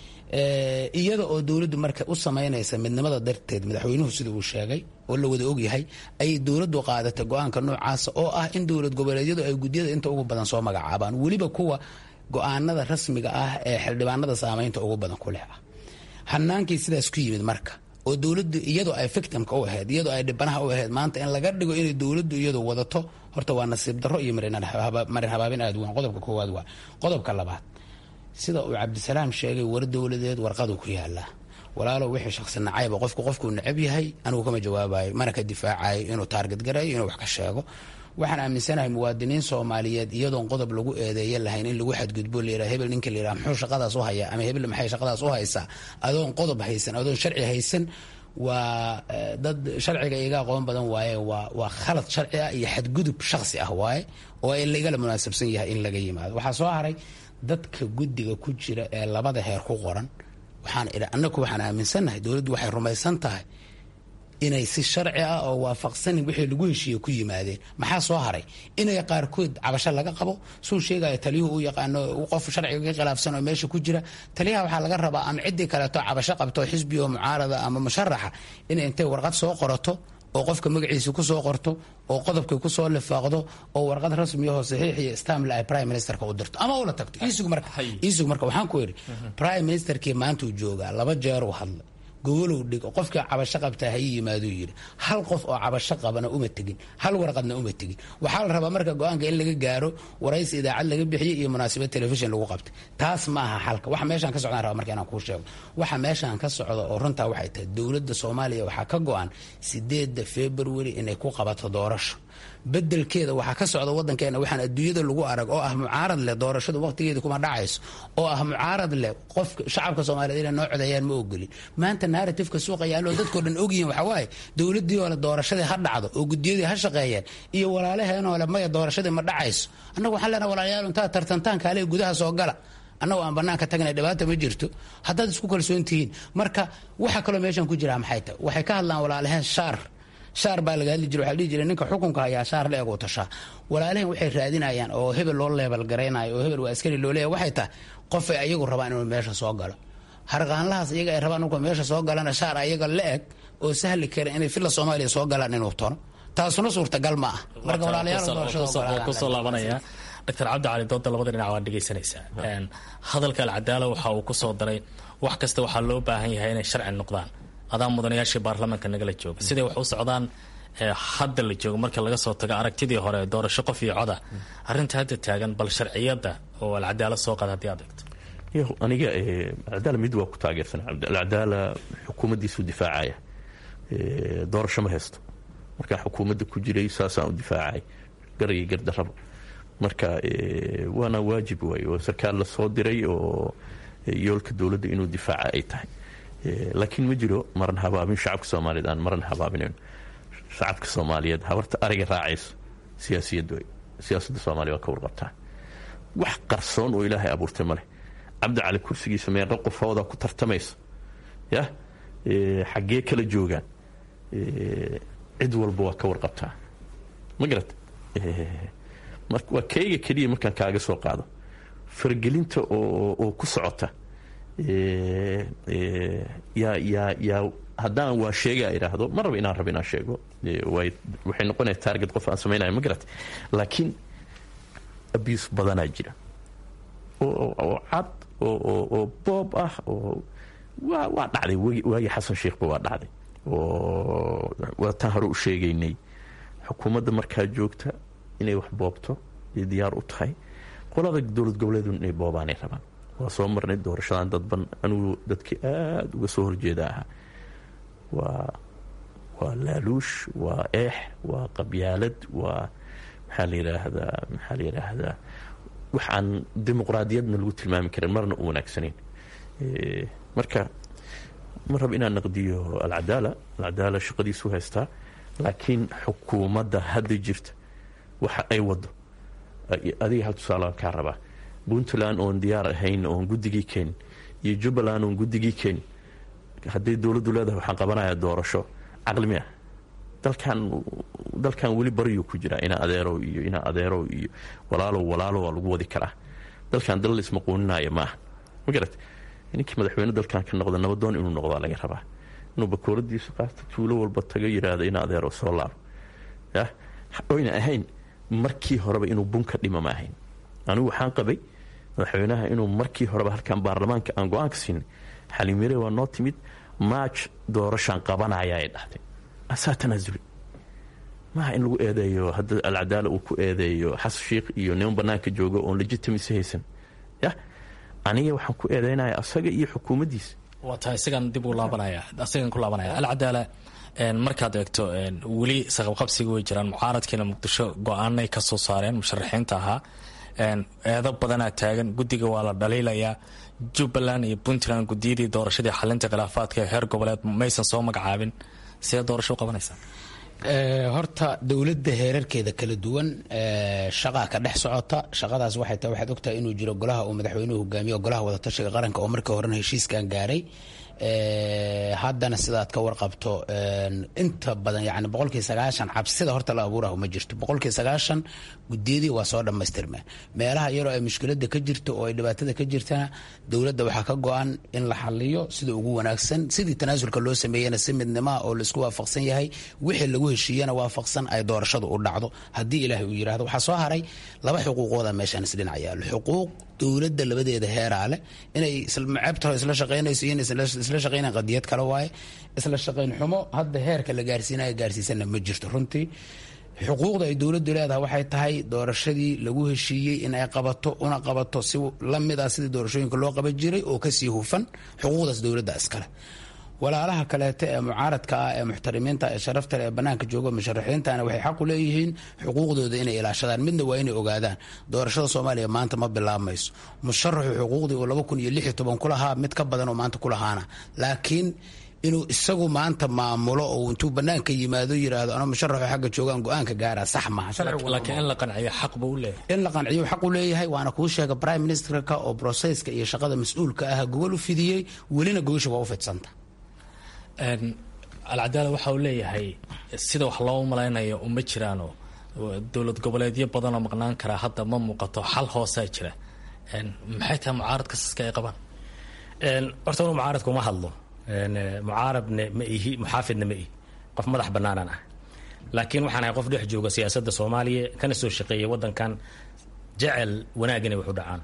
iyada oo dowladdu marka u samaynaysa midnimada darteed madaxweynuhu sida uu sheegay oo la wada ogyahay ayay dowladdu qaadatay go-aanka noocaasa oo ah in dowlad goboleedyadu ay guddiyada inta ugu badan soo magacaabaan weliba kuwa go-aanada rasmiga ah ee xildhibaanada saameynta ugu badan ku leh ah hanaankii sidaas ku yimid marka oo dowladdu iyadoo ay victimka u ahayd iyadoo ay dhibanaha u ahayd maanta in laga dhigo inay dowladdu iyadu wadato horta waa nasiib darro iyo marin habaabin aad weyn qodobka koowaad waa qodobka labaad sida uu cabdisalaam sheegay war dowladeed warqaduu ku yaalaa walaalow wixii shaqsi nacayba qofku qofkuu necab yahay anigu kama jawaabayo mana ka difaacayo inuu taarget garayo inuu wax ka sheego waxaan aaminsanahay muwaadiniin soomaaliyeed iyadoon qodob lagu eedeeya lahayn in lagu xadgudbo layidhaha hebel ninka layidhaha muxuu shaqadaas u hayaa ama hebel maxay shaqadaas u haysaa adoon qodob haysan adoon sharci haysan waa dad sharciga iga aqoon badan waaye waa waa khalad sharci ah iyo xadgudub shaksi ah waaye oo laigala munaasabsan yahay in laga yimaado waxaa soo haray dadka guddiga ku jira ee labada heer ku qoran waxaan idhi annagu waxaan aaminsannahay dowladdu waxay rumaysan tahay inay si sharci ah oo waafaqsanin wixii lagu heshiiye ku yimaadeen maxaa soo haray inay qaarkood cabasho laga qabo suu sheegaya taliyuhu u yaqaano qof sharciga ka khilaafsan oo meesha ku jira taliyaha waxaa laga rabaa ama ciddii kaleeto cabasho qabto xisbi oo mucaarada ama musharaxa inay intay warqad soo qorato oo qofka magaciisa kusoo qorto oo qodobkii kusoo lifaaqdo oo warqad rasmiyaho saxiix iyo stamle ay prime ministerka u dirto ama ula tagto isug marka isug marka waxaan ku yidhi prime ministerkii maanta uu joogaa laba jeer uu hadlay gogolow dhigo qofkii cabasho qabtaa ha ii yimaaduu yidhi hal qof oo cabasho qabana uma tegin hal warqadna uma tegin waxaa la rabaa marka go-aanka in laga gaaro waraysi idaacad laga bixiyey iyo munaasabad telefishin lagu qabtay taas ma aha xalka waxa meeshaan ka socdaan raba marka inaan kuu sheego waxa meeshaan ka socda oo runtaa waxay tahay dowladda soomaaliya waxaa ka go-an sideedda february inay ku qabato doorasho bedelkeeda waxaa ka socda wadankeena waxaan adduunyada lagu arag oo ah mucaarad leh doorashadu waqtigeeda kuma dhacayso oo ah mucaarad leh qofka shacabka soomaaliyeed inay noo codeeyaan ma ogolin maanta narratifeka suuqa yaallo dadkoo dhan ogyihiin waxaa waaye dowladdii oo le doorashadii ha dhacdo oo guddiyadii ha shaqeeyeen iyo walaalaheenoo le maya doorashadii ma dhacayso annagu waxaan leenaha walaalayaal intaa tartantaan kaale gudaha soo gala annagu aan banaanka tagnay dhibaata ma jirto haddaad isku kalsoon tihiin marka waxa kaloo meeshan ku jiraa maxay tahay waxay ka hadlaan walaalaheen shaar shaar baa laga hadli jira waxaa dhihi jiray ninka xukunka hayaa shaar la eg uu tashaa walaalaheen waxay raadinayaan oo hebel loo leebal garaynayo oo hebel waa askari loo leeyahay waxay tahay qofay ayagu rabaan inuu meesha soo galo harqaanlahaas iyaga ay rabaan markuu meesha soo galana shaar ayaga la eg oo sahli kara inay filla soomaaliya soo galaan inuu tono taasuna suurtagal ma ah marka walaalayaal kusoo laabanaya doctor cabdi cali dooda labada dhinac waa dhegaysanaysaa hadalka alcadaala waxa uu kusoo daray wax kasta waxaa loo baahan yahay inay sharci noqdaan adaa mudanayaashii baarlamaanka nagala jooga siday wax u socdaan hadda la joogo marka laga soo tago aragtidii hore doorasho qof iyo coda arrinta hadda taagan bal sharciyadda oo alcadaala soo qaada haddii aad eegto aniga alcadaala mid waa ku taageersan alcadaala xukuumaddiisuu difaacaya doorasho ma haysto markaan xukuumadda ku jiray saasaan u difaacay garagii gardarraba marka waana waajib waay oo sarkaal la soo diray oo yoolka dowladda inuu difaaca ay tahay laakiin ma jiro maran habaabin shacabka soomaaliyeed aan maran habaabinayn shacabka soomaaliyeed habarta ariga raacayso siyaasiyad way siyaasadda soomaaliya waa ka warqabtaa wax qarsoon oo ilaahay abuurtay ma leh cabdi cali kursigiisa meeqa qofooda ku tartamaysa yah xaggee kala joogaan cid walba waa ka warqabtaa ma garat marka waa kayga keliya markaan kaaga soo qaado faragelinta oo ku socota yaa yaa yaa haddaan waa sheega idhaahdo ma raba inaan raba inaan sheego waxay noqonaya target qof aan samaynayo ma garat laakiin abuse badanaa jira oo cad oo boob ah oo waa waa dhacday waagii xasan sheekhba waa dhacday oo waa taan hore u sheegaynay xukuumadda markaa joogta inay wax boobto iyo diyaar u tahay qolada dowlad goboleedu inay boobaanay rabaan waa soo marnay doorashadan dadban anigu dadkii aada uga soo horjeeda ahaa waa waa laaluush waa eex waa qabyaalad waa maxaa la yidhaahdaa maxaa la yidhaahdaa wax aan dimuqraadiyadna lagu tilmaami karin marna u wanaagsanayn marka ma raba inaan naqdiyo alcadaala alcadaala shaqadiisu haystaa laakiin xukuumadda hadda jirta waxa ay wado adiga hal tusaale aan kaa rabaa puntland oon diyaar ahayn oon guddigii keenin iyo jubbaland oon guddigii keenin hadday dowladdu leedahay waxaan qabanayaa doorasho caqli mi ah dalkan dalkan weli baryuu ku jiraa inaa adeerow iyo inaa adeerow iyo walaalow walaalo waa lagu wadi karaa dalkan dal laismaquuninaayo ma aha ma garat ninkii madaxweyne dalkan ka noqda nabadoon inuu noqdaa laga rabaa inuu bakooradiisu qaato tuulo walba tago yiraahdo ina adeerow soo laabo yah oyna ahayn markii horeba inuu bunka dhima ma ahayn anigu waxaan qabay madaxweynaha inuu markii horeba halkan baarlamaanka aan go-aanka siinay xaliimire waa noo timid maaj doorashaan qabanaya ay dhahday asaa tanaasuli maaha in lagu eedeeyo hadda alcadaala uu ku eedeeyo xasan sheikh iyo niman banaanka jooga oon legitimacy haysan yah aniga waxaan ku eedeynaya asaga iyo xukuumaddiisa waa tahay isagaan dib u laabanaya isagaan ku laabanaya alcadaala markaad eegto weli saqabqabsiga way jiraan mucaaradkiina muqdisho go-aanay ka soo saareen musharaxiinta ahaa eedo badanaa taagan guddiga waa la dhaliilayaa jubbaland iyo puntland gudiyadii doorashadii xalinta khilaafaadka ee heer goboleed maysan soo magacaabin sidee doorasho u qabanaysaa horta dowladda heerarkeeda kala duwan shaqaa ka dhex socota shaqadaas waxay tahay waxaad ogtahay inuu jiro golaha uu madaxweynuhu hogaamiyo golaha wadatashiga qaranka oo markii horena heshiiskan gaaray haddana sidaad ka warqabto inta badan yani boqolkii sagaashan cabsida horta la abuurahu ma jirto boqolkii sagaashan gudiyadii waa soo dhammaystirmeen meelaha yaroo ay mushkilada ka jirto oo ay dhibaatada ka jirtana dowladda waxaa ka go-an in la xaliyo sida ugu wanaagsan sidii tanaasulka loo sameeyena si midnimaa oo laisku waafaqsan yahay wixii lagu heshiiyana waafaqsan ay doorashadu u dhacdo haddii ilaahay uu yirahdo waxaa soo haray laba xuquuqooda meeshaan isdhinac yaalo xuquuq dowladda labadeeda heeraa leh inay maceebtaho isla shaqaynayso iyo isla shaqaynan qadiyad kale waaye isla shaqayn xumo hadda heerka la gaarsiinayo gaarsiisana ma jirto runtii xuquuqda ay dowladdu leedahay waxay tahay doorashadii lagu heshiiyey in ay qabato una qabato si lamid ah sidii doorashooyinka loo qaban jiray oo kasii hufan xuquuqdaas dowladda iskale walaalaha kaleeto ee mucaaradka ah ee muxtarimiinta ee sharafta ee banaanka jooga musharaxiintana waxay xaqu leeyihiin xuquuqdooda inay ilaashadaan midna waa inay ogaadaan doorashada soomaaliya maanta ma bilaabmayso musharaxu xuquuqdii uu laba kun iyo lix iyo toban ku lahaa mid ka badan oo maanta ku lahaana laakiin inuu isagu maanta maamulo oo intuu banaanka yimaado yiraahdo anoo musharaxu xagga joogaan go-aanka gaara sax maha laakiin in la qanciyo xaq buu u leeyahay in la qanciyo xaq u leeyahay waana kuu sheega prime ministerka oo broseska iyo shaqada mas-uulka ah gogol u fidiyey welina gogosha waa u fidsanta alcadaala waxa uu leeyahay sida wax loo malaynayo uma jiraano dowlad goboleedyo badanoo maqnaan karaa hadda ma muuqato xal hoosaa jira maxay tahay mucaaradka siska ay qabaan horta anu mucaaradka uma hadlo mucaaradna ma ihi muxaafidna ma ihi qof madax banaanaan ah laakiin waxaan ahay qof dhex jooga siyaasadda soomaaliya kana soo shaqeeyay wadankan jecel wanaag inay wax u dhacaan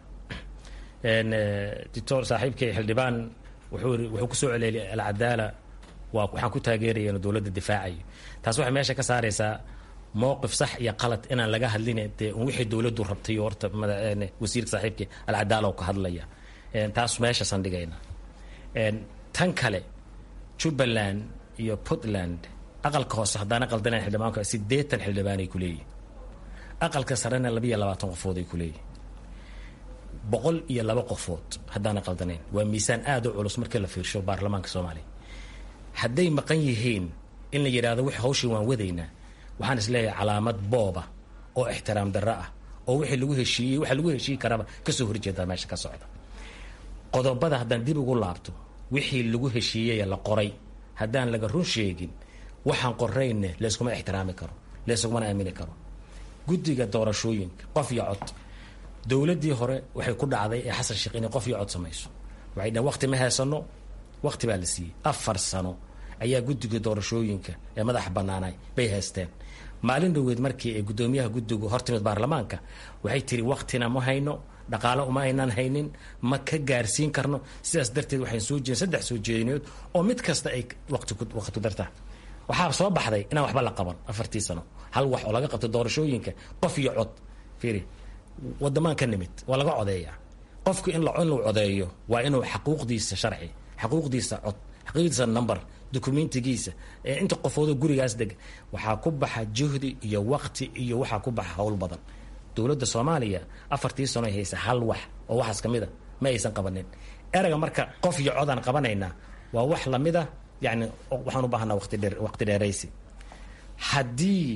dictor saaxiibkay xildhibaan wuxuu wuxuu kusoo celeliyay alcadaala waa waxaan ku taageeraya inuu dowladda difaacayo taas waxay meesha ka saaraysaa mowqif sax iyo qalad inaan laga hadlin dee un wixii dowladdu rabtay horta wasiirka saaxiibkii alcadaala oo ka hadlaya taas meeshaasan dhigayna tan kale jubbaland iyo puntland aqalka hoose haddaana qaldanayn xildhibaanku sideetan xildhibaanay ku leeyihin aqalka sarena labiiyo labaatan qofood ay ku leeyihin boqol iyo laba qofood haddaana qaldanayn waa miisaan aada u culus markii la fiirsho baarlamaanka soomaaliya hadday maqan yihiin in la yidhaahdo wix hawshii waan wadaynaa waxaan isleeyahay calaamad booba oo ixtiraam darro ah oo wixii lagu heshiiyey waxa lagu heshiiyi karaba kasoo horjeedaa meesha ka socda qodobada haddaan dib ugu laabto wixii lagu heshiiyey la qoray haddaan laga run sheegin waxaan qorayne layskuma ixtiraami karo layskumana aamini karo guddiga doorashooyinka qof iyo cod dowladdii hore waxay ku dhacday ee xasan sheekh inay qof iyo cod samayso waxay dhaheen waqti ma haysano waqti baa la siiyey afar sano ayaa guddiga doorashooyinka ee madaxa bannaanay bay haysteen maalin dhoweed markii ay guddoomiyaha guddigu hortimid baarlamaanka waxay tiri waqtina ma hayno dhaqaalo uma aynaan haynin ma ka gaarsiin karno sidaas darteed waxaan soo jeedin saddex soo jeedinood oo mid kasta ay waqti waqti dartaa waxaa soo baxday inaan waxba la qaban afartii sano hal wax oo laga qabto doorashooyinka qof iyo cod fiiri wadamaan ka nimid waa laga codeeyaa qofku in la in la codeeyo waa inuu xaquuqdiisa sharci xaquuqdiisa cod xaquuqdiisa number documentigiisa inta qofoodo gurigaas deg waxaa ku baxa juhdi iyo waqti iyo waxaa ku baxa howl badan dowladda soomaaliya afartii sano ay haysa hal wax oo waxaas ka mid a ma aysan qabanin erayga marka qof iyo codaan qabanaynaa waa wax lamid a yani waxaan u baahanaa waqti dheer waqti dheeraysi haddii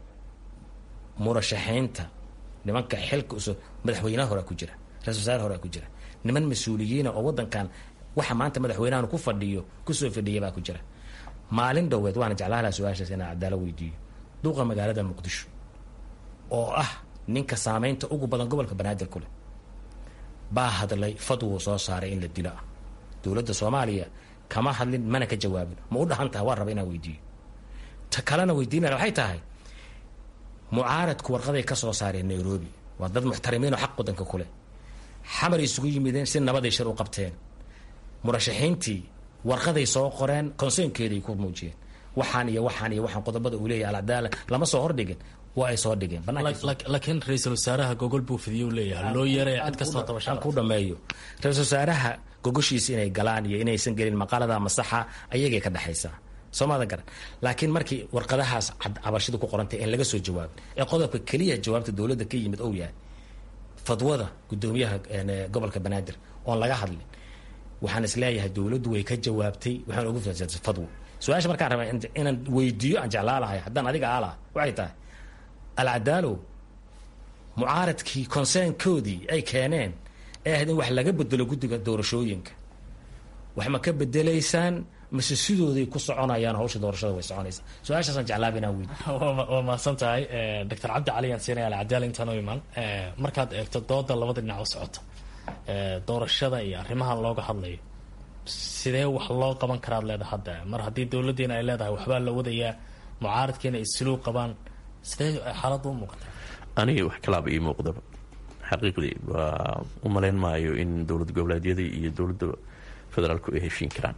murashaxiinta nimanka xilka uso madaxweynaha horea ku jira ra-isul wasaare horea ku jira niman mas-uuliyiina oo waddankan waxa maanta madaxweynahan ku fadhiyo kusoo fadhiya baa ku jira maalin dhoweed waana jeclaha laha su-aashaas inaan cadaalo weydiiyo duuqa magaalada muqdisho oo ah ninka saameynta ugu badan gobolka banaadir ku leh baa hadlay fadwuu soo saaray in la dilo ah dowladda soomaaliya kama hadlin mana ka jawaabin ma u dhahan tahay waan raba inaan weydiiyo ta kalena weydiinaya waxay tahay mucaaradku warqaday ka soo saareen nairobi waa dad muxtarimiin oo xaq wadanka ku leh xamar isugu yimideen si nabaday shir u qabteen murashaxiintii warqaday soo qoreen konseynkeeday ku muujiyeen waxaan iyo waxaan iyo waxaan qodobada uu leeyahay alcadaala lama soo hordhigin waa ay soo dhigeen laakiin ra-iisul wasaaraha gogol buu fidiyo leeyahay loo yeeray cid kastoo aan ku dhameeyo ra-isul wasaaraha gogoshiisa inay galaan iyo inaysan gelin maqaalada masaxa ayagay ka dhexaysaa soomaadan garan laakiin markii warqadahaas cabashida ku qorantay in laga soo jawaabin ee qodobka keliya jawaabta dowladda ka yimid ou yahay fadwada guddoomiyaha gobolka banaadir oon laga hadlin waxaan isleeyahay dowladdu way ka jawaabtay waxaan ugu fasaatay fadwo su-aasha markaan rabaa inaan weydiiyo aan jeclaa lahay haddaan adiga aa laha waxay tahay alcadaalow mucaaradkii konseynkoodii ay keeneen ee ahayd in wax laga bedelo guddiga doorashooyinka wax ma ka bedelaysaan mase sidooday ku soconayaan hawsha doorashada way soconaysaa su-aashaasaan jeclaaba inaan weydiiyo waa mahadsan tahay doctor cabdi cali aan siinaya alcadaala intaan u imaan markaad eegto dooda labada dhinac u socota doorashada iyo arrimahan looga hadlayo sidee wax loo qaban karaad leedahay hadda mar haddii dowladdiina ay leedahay waxbaa la wadayaa mucaaradkiina ay siluug qabaan sidee xaaladda u muuqata aniga wax kalaaba ii muuqdaba xaqiiqdii waa u malayn maayo in dowlad goboleedyadii iyo dowladda federaalku ay heshiin karaan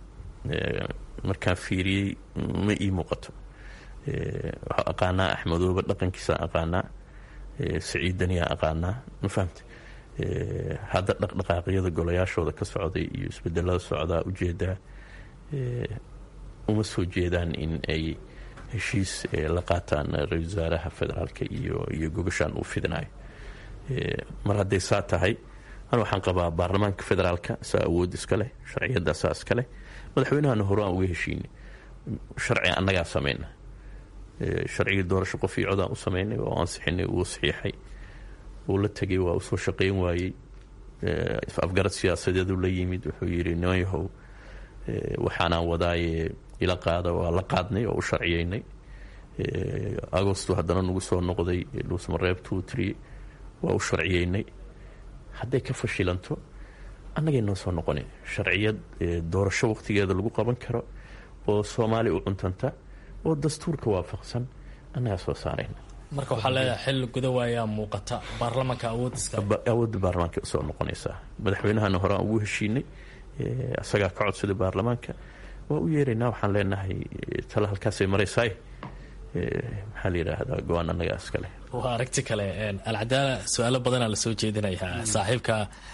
markaan fiiriyey ma ii muuqato waxaa aqaanaa axmedooba dhaqankiisa aqaanaa saciidaniyaa aqaanaa ma fahamta hadda dhaqdhaqaaqyada golayaashooda ka socday iyo isbedelada socdaa ujeedaa uma soo jeedaan in ay heshiis la qaataan ra-isul wasaaraha federaalka iyo iyo gogashaan uu fidinayo mar hadday saa tahay an waxaan qabaa baarlamaanka federaalka saa awood iska leh sharciyadda saa iska leh madaxweynahana hore aan uga heshiinay sharci annagaa samayna sharcigii doorasho qof iyo codaan u samaynay oo ansixinay uu saxiixay uu la tegay waa usoo shaqayn waayey afgarad siyaasadeedu la yimid wuxuu yidhi niman yahow waxaanaan wadaaye ila qaada waa la qaadnay oo u sharciyeynay agosto haddana nagu soo noqday dhuusmareeb two tree waa u sharciyeynay hadday ka fashilanto annagay noo soo noqonin sharciyad doorasho waqtigeeda lagu qaban karo oo soomaali u cuntanta oo dastuurka waafaqsan annagaa soo saarayna marka waxaa leedahay xilli guda waayaa muuqata baarlamanka awoodiska awoodda baarlamaanka usoo noqonaysaa madaxweynahana hore aan ugu heshiinay isagaa ka codsaday baarlamaanka waa u yeeraynaa waxaan leenahay tala halkaasay maraysaay maxaa la yidhaahdaa go-aan annagaa iskale waa aragti kale alcadaala su-aalo badanaa lasoo jeedinayaa saaxiibka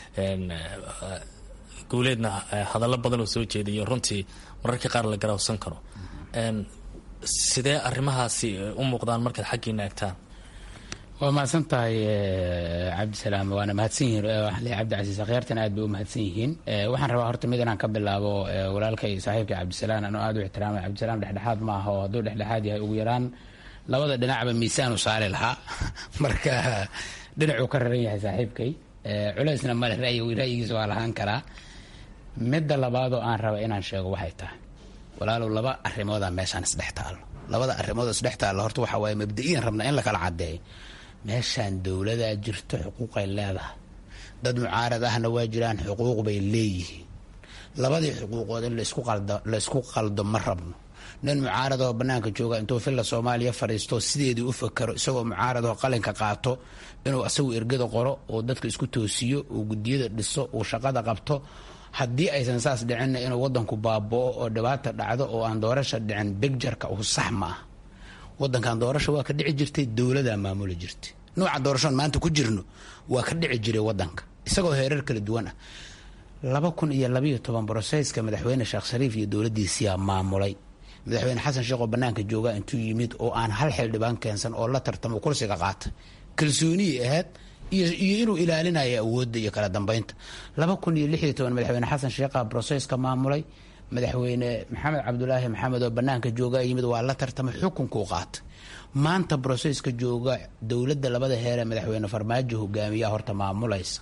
guuleedna hadallo badan oo soo jeediyo runtii mararka qaar la garawsan karo sidee arrimahaasi u muuqdaan markaad xaggiina egtaan waa mahadsan tahay cabdisalaam waana mahadsan yihiin waxaan leeyahay cabdicasiis akhyaartan aad bay u mahadsan yihiin waxaan rabaa horta mid inaan ka bilaabo walaalkay saaxiibka cabdisalaam anoo aad u ixtiraamay cabdisalaam dhexdhexaad ma aha oo hadduu dhexdhexaad yahay ugu yaraan labada dhinacba miisaan u saari lahaa marka dhinacuu ka raran yahay saaxiibkay culeysna male ra'yigiisa waa lahaan karaa midda labaadoo aan raba inaan sheego waxay tahay walaalow laba arrimoodaa meeshaan isdhex taalo labada arrimood isdhex taalo horta waxaa waaye mabda-iyan rabna in la kala caddeeyo meeshaan dowladaa jirto xuquuqay leedahay dad mucaarad ahna waa jiraan xuquuq bay leeyihiin labadii xuquuqood in laysku qaldo ma rabno nin mucaaradoo bannaanka jooga intuu filla soomaaliya fadhiisto sideedii u fakaro isagoo mucaaradoo qalinka qaato inuu asagu ergada qoro oo dadka isku toosiyo uu gudiyada dhiso uu shaqada qabto haddii aysan saas dhicinna inuu wadanku baaboo oo dhibaata dhacdo oo aan doorasha dhicin bigjarka uu sax ma ah wadankan doorasha waa ka dhici jirtay dowladaa maamuli jirtay nuuca doorashoon maanta ku jirno waa ka dhici jiray wadanka isagoo heerar kala duwan ah laba kun iyo labayo toban broseyska madaxweyne sheekh shariif iyo dowladiisiyaa maamulay madaxweyne xasan sheekh oo banaanka jooga intuu yimid oo aan hal xildhibaan keensan oo la tartamo kursiga qaata kalsooniyay ahayd iyo inuu ilaalinayo awoodda iyo kala dambeynta laba kun iyo lix iyo toban madaxweyne xasan sheekha broseyska maamulay madaxweyne maxamed cabdulaahi maxamed oo banaanka jooga yimid waa la tartamay xukunkuu qaatay maanta broseyska jooga dowladda labada heeree madaxweyne farmaajo hogaamiyaa horta maamulaysa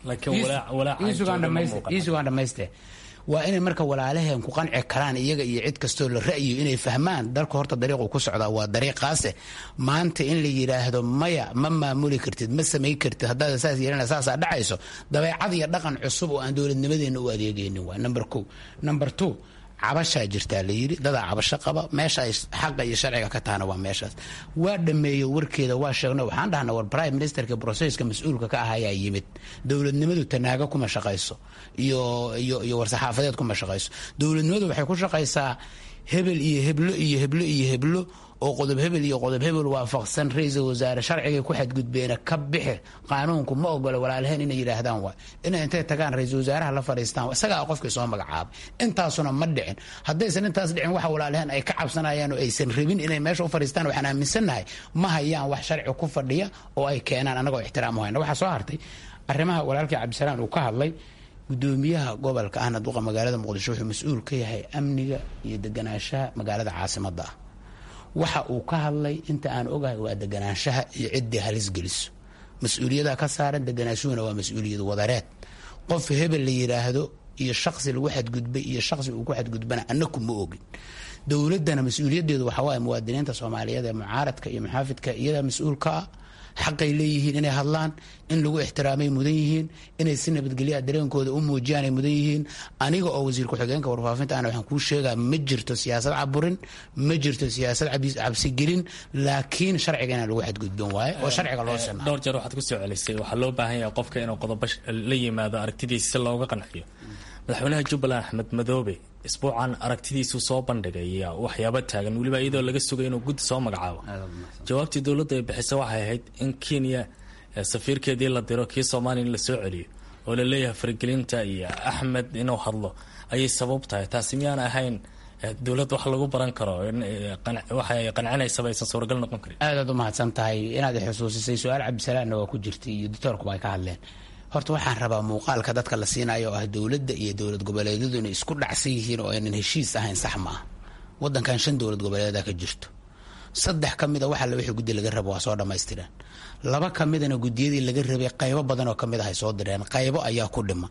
iisugaan dhamayste waa inay marka walaalaheen ku qanci karaan iyaga iyo cid kastoo la ra'yo inay fahmaan dalka horta dariiqu ku socdaa waa dariiqaase maanta in la yidhaahdo maya ma maamuli kartid ma samay kartid haddaad saas yeelana saasaa dhacayso dabeecad iyo dhaqan cusub oo aan dowladnimadeena u adeegaynin waa number ko number two cabashaa jirtaa la yidhi dadaa cabasho qaba meesha ay xaqa iyo sharciga ka tahana waa meeshaas waa dhameeyo warkeeda waa sheegno waxaan dhahnaa war prime ministerka brocesska mas-uulka ka ahayaa yimid dowladnimadu tanaago kuma shaqayso iyo iyo iyo war-saxaafadeed kuma shaqayso dowladnimadu waxay ku shaqaysaa hebel iyo heblo iyo heblo iyo heblo oo qodob hebel iyo qodob hebel waafaqsan ra-iisul wasaare sharcigay ku xadgudbeena ka bixi qaanuunku ma ogola walaalaheen inay yidhaahdaan waay inay intay tagaan ra-iisul wasaaraha la fadhiistaan isagaa qofkii soo magacaabay intaasuna ma dhicin haddaysan intaas dhicin waxa walaalaheen ay ka cabsanayaan oo aysan rabin inay meesha u fadhiistaan waxaan aaminsannahay ma hayaan wax sharci ku fadhiya oo ay keenaan anagoo ixtiraam u hayna waxaa soo hartay arrimaha walaalkii cabdisalaan uu ka hadlay gudoomiyaha gobolka ahna duqa magaalada muqdisho wuxuu mas-uul ka yahay amniga iyo deganaanshaha magaalada caasimada ah waxa uu ka hadlay inta aan ogahay waa deganaanshaha iyo ciddii halis geliso mas-uuliyada ka saaran deganaashuhuna waa mas-uuliyad wadareed qof hebel la yiraahdo iyo shaqsi lagu xadgudbay iyo shaqsi uu ku xadgudbana anaku ma ogin dowladana mas-uuliyadeedu waxaa waaye muwaadiniinta soomaaliyeed ee mucaaradka iyo muxaafidka iyadaa mas-uulka ah xaqay leeyihiin inay hadlaan in lagu ixtiraamay mudan yihiin inay si nabadgelyaa dareenkooda u muujiyaan ay mudan yihiin aniga oo wasiir ku-xigeenka warfaafinta ana waxaan kuu sheegaa ma jirto siyaasad caburin ma jirto siyaasad cabsigelin laakiin sharciga inaan lagu xadgudbin waaye oo sharciga loo sina dhowr jeer waxaad kusoo celisay waxaa loo baahan yahay qofka inuu qodobo la yimaado aragtidiisa si looga qanciyo madaxweynaha jubbaland axmed madoobe isbuucan aragtidiisu soo bandhigay waxyaaba taagan weliba iyadoo laga sugay inuu guddi soo magacaabo jawaabtii dowladda ay bixisa waxay ahayd in kenya safiirkeedii la diro kii soomaaliya in lasoo celiyo oo la leeyahay faragelinta iyo axmed inuu hadlo ayay sabab tahay taasi miyaan ahayn dowladd wax lagu baran karo waxay qancinaysaba aysan suuragal noqon karin aadaad u mahadsan tahay inaad xusuusisay su-aal cabdisalaanna waa ku jirtay iyo doctoorkuba ay ka hadleen horta waxaan rabaa muuqaalka dadka la siinayo oo ah dowladda iyo dowlad goboleedyadu inay isku dhacsan yihiin oo aynan heshiis ahayn sax ma ah wadankan shan dowlad goboleeda ka jirto saddex ka mida waxa wixii guddi laga rabo waa soo dhammaystireen laba ka midana guddiyadii laga rabay qaybo badan oo kamid ah ay soo direen qaybo ayaa ku dhiman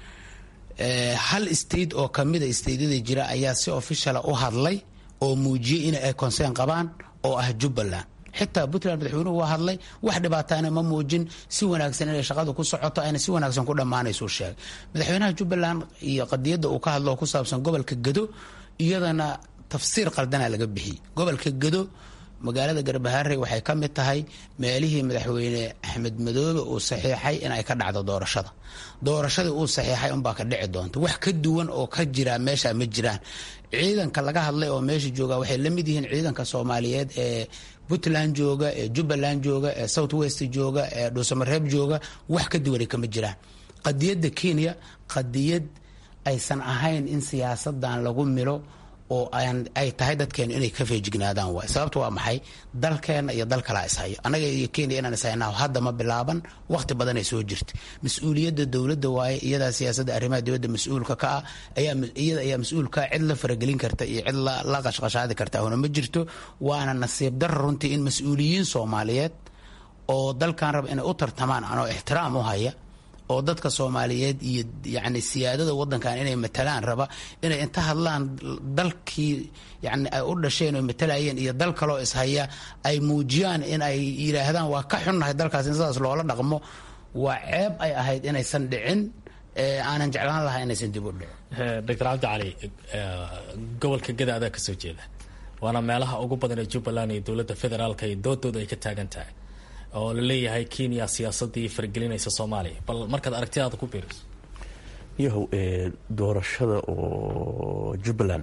hal state oo kamida stateyada jira ayaa si officiala u hadlay oo muujiyey in ay conseen qabaan oo ah jubbaland xitaa puntland madaxweynuhu waa hadlay wax dhibaataana ma muujin si wanaagsan inay shaqadu ku socoto ayna si wanaagsan ku dhammaanaysu sheegay madaxweynaha jubbaland iyo qadiyadda uu ka hadlo oo ku saabsan gobolka gado iyadana tafsiir qaldana laga bixiyey gobolka gado magaalada garbaharey waxay ka mid tahay meelihii madaxweyne axmed madoobe uu saxiixay in ay ka dhacdo doorashada doorashadii uu saxiixay unbaa ka dhici doonta wax ka duwan oo ka jira meesha ma jiraan ciidanka laga hadlay oo meesha jooga waxay la mid yihiin ciidanka soomaaliyeed ee puntland jooga ee jubbaland jooga ee south west jooga ee dhuusamareeb jooga wax ka duwanay kama jiraan qadiyadda kenya qadiyad aysan ahayn in siyaasadan lagu milo oo ay tahay dadkeenu inay ka feejignaadaan waay sababta waa maxay dalkeenna iyo dal kalaa ishayo annaga iyo kenya inaan ishaynaho hadda ma bilaaban wakhti badanay soo jirta mas-uuliyadda dowladda waaye iyadaa siyaasadda arrimaha dibadda mas-uulka ka ah iyada ayaa mas-uulkaa cid la faragelin karta iyo cid la qashqashaadi karta huna ma jirto waana nasiib darra runtii in mas-uuliyiin soomaaliyeed oo dalkan raba inay u tartamaan anoo ixtiraam u haya oo dadka soomaaliyeed iyo yani siyaadada wadankan inay matalaan raba inay inta hadlaan dalkii yani ay u dhasheen oo matalayeen iyo dal kaloo ishaya ay muujiyaan in ay yidhaahdaan waa ka xunnahay dalkaas in sidaas loola dhaqmo waa ceeb ay ahayd inaysan dhicin aanan jeclaan lahaa inaysan dib u dhicin doctor cabdi cali gobolka gada adaa kasoo jeeda waana meelaha ugu badan ee jubbaland iyo dowladda federaalka iyo doodooda ay ka taagan tahay oo la leeyahay kenya siyaasadii fargelinaysa soomaaliya bal markaad aragtidaada ku biiriso yahow doorashada oo jubbaland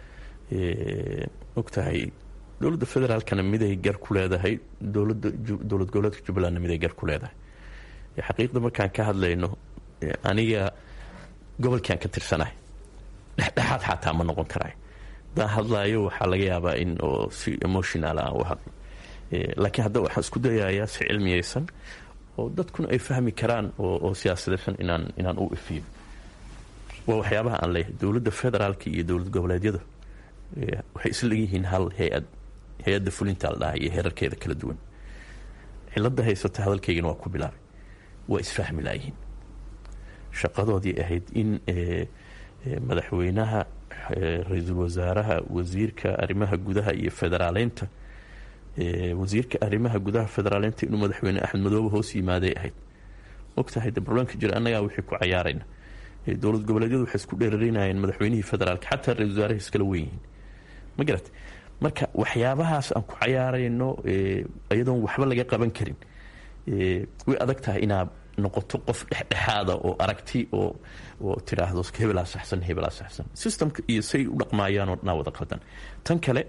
ogtahay dowladda federaalkana miday gar ku leedahay dowlada dowlad goboleedka jubbalandna miday gar ku leedahay xaqiiqda markaan ka hadlayno aniga gobolkiaan ka tirsanahay dhexdhexaad xataa ma noqon karaay haddaan hadlaayo waxaa laga yaabaa in oo si emotional aan u hadlo laakiin hadda waxaan isku dayayaa si cilmiyeysan oo dadkuna ay fahmi karaan oo siyaasadeysan inaan inaan u ifiyo waa waxyaabaha aan leeyahay dowladda federaalka iyo dowlad goboleedyada waxay isla leeyihiin hal hay-ad hay-adda fulinta la dhaha iyo heerarkeeda kala duwan cilada haysata hadalkaygana waa ku bilaabay waa isfahmi laayihiin shaqadoodii ahayd in madaxweynaha ra-iisul wasaaraha wasiirka arrimaha gudaha iyo federaaleynta wasiirka arrimaha gudaha federaaleynta inuu madaxweyne axmed madoobe hoos yimaaday ahayd ogtahay de barlamanka jira annagaa wixii ku cayaarayna dowlad goboleedyadu waxay isku dheerarinayeen madaxweynihii federaalka xataa ra-isul wasaaraha iskala wen yihiin ma garat marka waxyaabahaas aan ku cayaarayno iyadoon waxba laga qaban karin way adag tahay inaad noqoto qof dhexdhexaada oo aragti oo oo tidhaahdo hebelaa saxsan hebelaa saxsan systemka iyo say u dhaqmaayaanoo dhanaa wada qaldan tan kale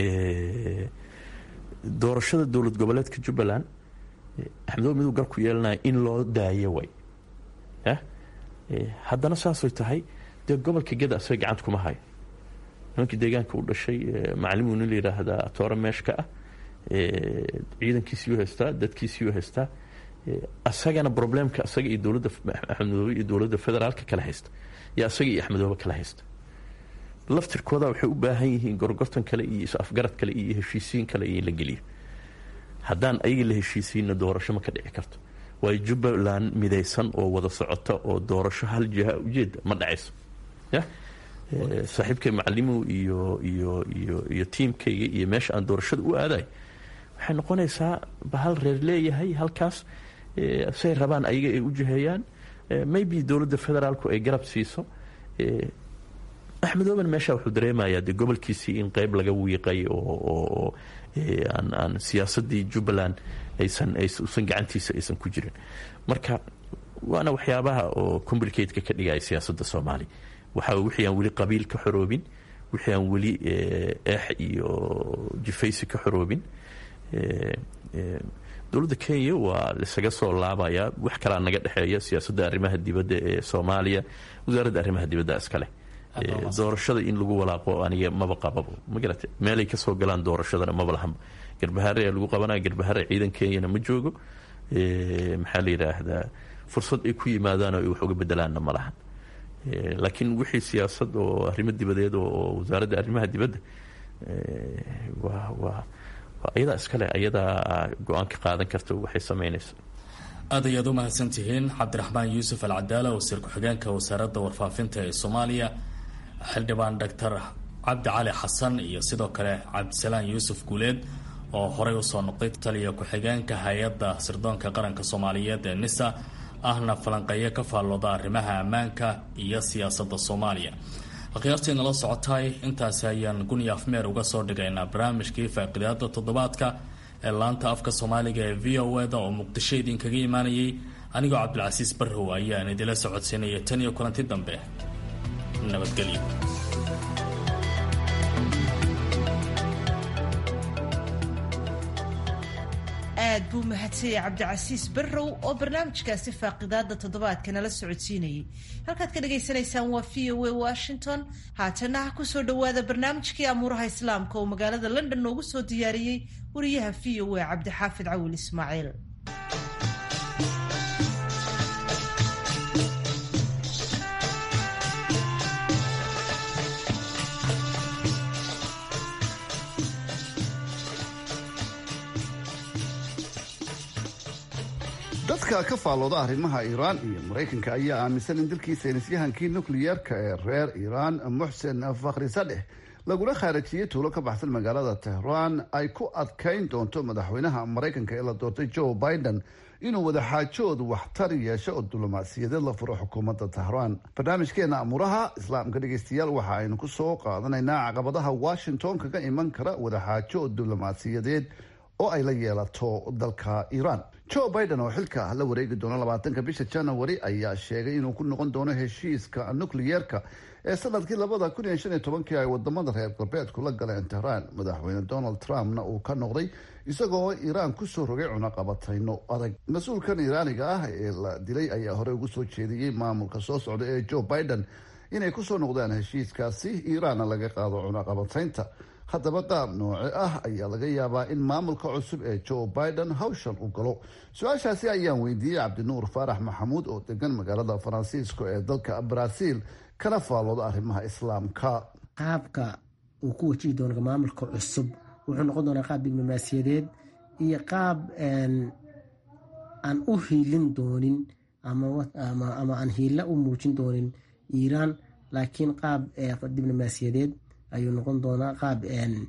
doorashada dowlad goboleedka jubbaland axmedoo miduu gar ku yeelanaya in loo daayo way haddana saasay tahay dee gobolka geda asaga gacanta kuma hayo nimankii deegaanka u dhashay macalimu nin la yidhaahdaa toora meeshka ah ciidankiisiyuu haystaa dadkiisiyuu haystaa asagana problemka asaga iyo dowladda axmed madoobe iyo dowladda federaalka kala haysta iyo asaga iyo axmedoobe kala haysta laftirkooda waxay u baahan yihiin gorgortan kale iyo is-afgarad kale iyo heshiisiin kale iyo in la geliyo haddaan ayaga la heshiisiinna doorasho ma ka dhici karto waayo jubbaland midaysan oo wada socota oo doorasho hal jiha ujeeda ma dhacayso ya saaxiibkay macalimow iyo iyo iyo iyo tiimkayga iyo meesha aan doorashada u aadayo waxay noqonaysaa bahal reer leeyahay halkaas say rabaan ayaga ay u jiheeyaan maybe dowladda federaalku ay garab siiso axmedooben meesha wuxuu dareemayaa dee gobolkiisii in qeyb laga wiiqay oo aan aan siyaasadii jubbaland aysan usan gacantiisa aysan ku jirin marka waana waxyaabaha oo complicateka ka dhigaya siyaasadda soomaaliya waxa wixii aan weli qabiil ka xoroobin wixii aan weli eex iyo jifaysi ka xoroobin dowladda kenya waa lisaga soo laabayaa wax kalaa naga dhexeeya siyaasadda arrimaha dibadda ee soomaaliya wasaaradda arrimaha dibadda iskale doorashada in lagu walaaqo aniga maba qababo ma garate meelay kasoo galaan doorashadana maba lahanba garbahare lagu qabanaya garbahare ciidan kenyana ma joogo maxaa la yidhaahdaa fursad ay ku yimaadaan oo ay wax uga bedelaanna ma lahan laakiin wixii siyaasad oo arrimo dibadeed oo wasaaradda arrimaha dibadda waa waa waa ayadaa iskale ayadaa go-aan ka qaadan karta waxay samaynaysa aad ayaad u mahadsantihiin cabdiraxmaan yuusuf alcadaala wasiir ku-xigeenka wasaaradda warfaafinta ee soomaaliya xildhibaan doctor cabdi cali xasan iyo sidoo kale cabdisalaan yuusuf guuleed oo horey usoo noqday taliya ku-xigeenka hay-adda sirdoonka qaranka soomaaliyeed ee nisa ahna falanqeeyo ka faallooda arrimaha ammaanka iyo siyaasadda soomaaliya akhyaartii nala socotaay intaasi ayaan guniya afmeer uga soo dhigaynaa barnaamijkii faaqidaada toddobaadka ee laanta afka soomaaliga ee v o eda oo muqdisho idinkaga imaanayay anigoo cabdilcasiis barrow ayaan idila socodsiinaya tan iyo kulanti dambe nabadgelyo aad buu mahadsanyay cabdicasiis barrow oo barnaamijkaasi faaqidaada toddobaadka nala socodsiinayay halkaad ka dhagaysanaysaan waa v o a washington haatana ha kusoo dhowaada barnaamijkii amuuraha islaamka oo magaalada london noogu soo diyaariyey wariyaha v o a cabdixaafid cawil ismaaciil dadka ka faallooda arrimaha iiraan iyo maraykanka ayaa aaminsan in dalkii saynisyahankii nukliyeerka ee reer iiraan muxsen fakhri sadeh lagula khaarajiyey tuulo ka baxsan magaalada tehraan ay ku adkayn doonto madaxweynaha maraykanka ee la doortay joe biden inuu wadaxaajood waxtar yeesho oo diblomaasiyadeed la furo xukuumadda tehraan barnaamijkeena amuuraha islaamka dhegeystayaal waxa aynu ku soo qaadanaynaa caqabadaha washington kaga iman kara wadaxaajo diblomaasiyadeed oo ay la yeelato dalka iiraan joe biden oo xilka la wareegi doono labaatanka bisha january ayaa sheegay inuu ku noqon doono heshiiska nukliyeerka ee sanadkii labada kun iyo shan iyo tobankii ay wadamada reer galbeedku la galeen tehraan madaxweyne donald trumpna uu ka noqday isagoo iiraan kusoo rogay cunaqabatayno adag mas-uulkan iiraaniga ah ee la dilay ayaa hore ugu soo jeediyey maamulka soo socda ee joe biden inay kusoo noqdaan heshiiskaasi iiraanna laga qaado cunaqabataynta haddaba qaab nooce ah ayaa laga yaabaa in maamulka cusub ee joe biden hawshan u galo su-aashaasi ayaan weydiiyey cabdinuur faarax maxamuud oo degan magaalada faransiisko ee dalka brazil kana faallooda arrimaha islaamka qaabka uu ku wajihi doono maamulka cusub wuxuu noqon doonaa qaab diblomaasiyadeed iyo qaab aan u hiilin doonin ama aan hiila u muujin doonin iiraan laakiin qaab diblomaasiyadeed ayuu noqon doonaa qaab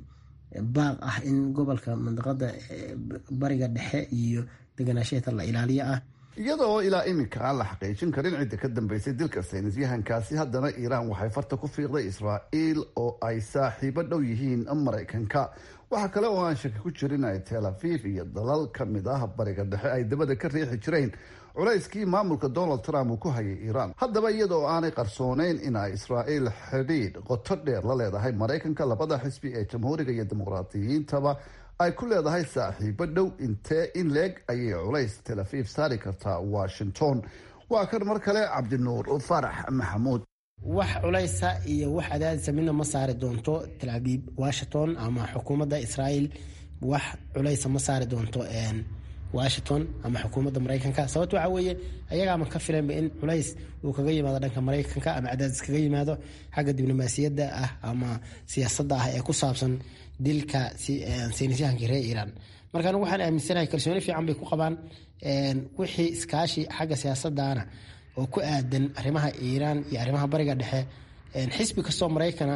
baaq ah in gobolka mandaqada bariga dhexe iyo deganaasheeta la ilaaliyo ah iyada oo ilaa iminka aan la xaqiijin karin cidda ka dambeysay dilka saynisyahankaasi haddana iiraan waxay farta ku fiiqday israa'iil oo ay saaxiibo dhow yihiin maraykanka waxaa kale oo aan shaki ku jirin ay tel aviv iyo dalal ka mid ah bariga dhexe ay dabada ka riixi jireen culayskii maamulka donald trump uu ku hayay iiraan haddaba iyada oo aanay qarsooneyn in ay israa'iil xidhiidh qoto dheer la leedahay maraykanka labada xisbi ee jamhuuriga iyo dimuqraadiyiintaba ay ku leedahay saaxiibo dhow intee in leeg ayay culays tel aviv saari kartaa washington waa kan mar kale cabdinuur farax maxamuud wax culaysa iyo wax cadaadisa midna ma saari doonto tel aviv washington ama xukuumadda israa'iil wax culaysa ma saari doonto washington ama xukuumadda maraykanka sababto waxaa weeye ayagaama ka filanba in culays uu kaga yimaado dhanka maraykanka ama cadaadis kaga yimaado xagga diblomaasiyadda ah ama siyaasadda ah ee ku saabsan dilka saynisyahankii reer iiraan marka anigu waxaan aaminsanahay kalsooni fiican bay ku qabaan wixii iskaashi xagga siyaasadana oo ku aadan arrimaha iiraan iyo arrimaha bariga dhexe xisbi kastoo maraykana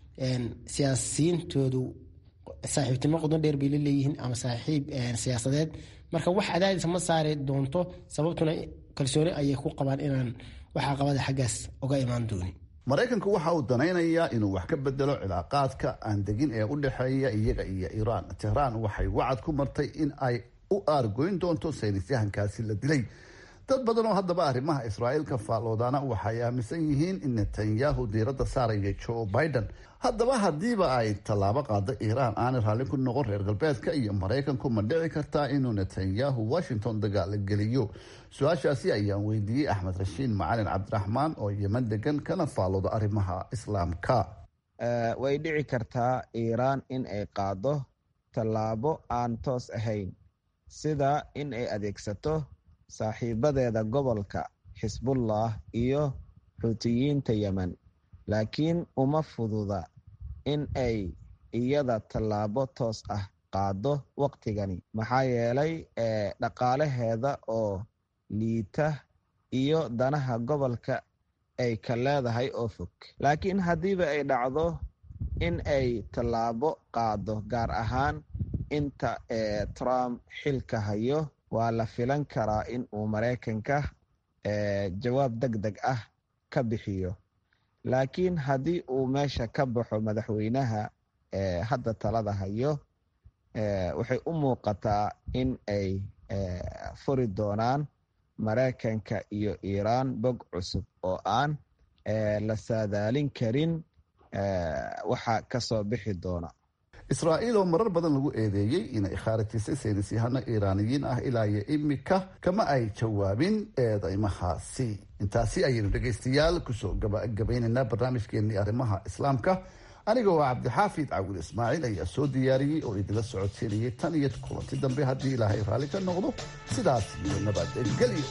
siyaasiyiintoodu saaxiibtinimo qudon dheer bay laleeyihiin ama saaxiib siyaasadeed marka wax cadaadis ma saari doonto sababtuna kalsooni ayay ku qabaan inaan wax caqabada xaggaas uga imaan doonin maraykanku waxa uu danaynayaa inuu wax ka bedelo cilaaqaadka aan degin ee u dhexeeya iyaga iyo iiraan tehraan waxay wacad ku martay in ay u aargoyn doonto saynisyahankaasi la dilay dad badan oo haddaba arrimaha israa'iil ka faalloodaana waxay aaminsan yihiin in netanyahu diiradda saaraya joe biden haddaba haddiiba ay tallaabo qaado iiraan aanay raalli ku noqon reer galbeedka iyo maraykanku ma dhici kartaa inuu netanyahu washington dagaala geliyo su-aashaasi ayaan weydiiyey axmed rashiid macalin cabdiraxmaan oo yeman degan kana faallooda arrimaha islaamka way dhici kartaa iiraan in ay qaado tallaabo aan toos ahayn sida in ay adeegsato saaxiibadeeda gobolka xisbullah iyo xuutiyiinta yemen laakiin uma fududa in ay iyada tallaabo toos ah qaado waqtigani maxaa yeelay dhaqaalaheeda oo liita iyo danaha gobolka ay ka leedahay oo fog laakiin haddiiba ay dhacdo in ay tallaabo qaado gaar ahaan inta trump xilka hayo waa la filan karaa in uu maraykanka jawaab deg deg ah ka bixiyo laakiin haddii uu meesha ka baxo madaxweynaha hadda talada hayo waxay u muuqataa in ay furi doonaan maraykanka iyo iiraan bog cusub oo aan la saadaalin karin waxa kasoo bixi doona israa'iil oo marar badan lagu eedeeyey inay khaarijisay saynisyahano iiraaniyiin ah ilaa iyo imika kama ay jawaabin eedeymahaasi intaasi ayaynu dhegaystayaal kusoo gabagabaynaynaa barnaamijkeenii arrimaha islaamka aniga oo cabdixaafid cawil ismaaciil ayaa soo diyaariyey oo idinla socodsiinayay tan iyo kulanti dambe haddii ilaahay raalli ka noqdo sidaas iyo nabadgelyo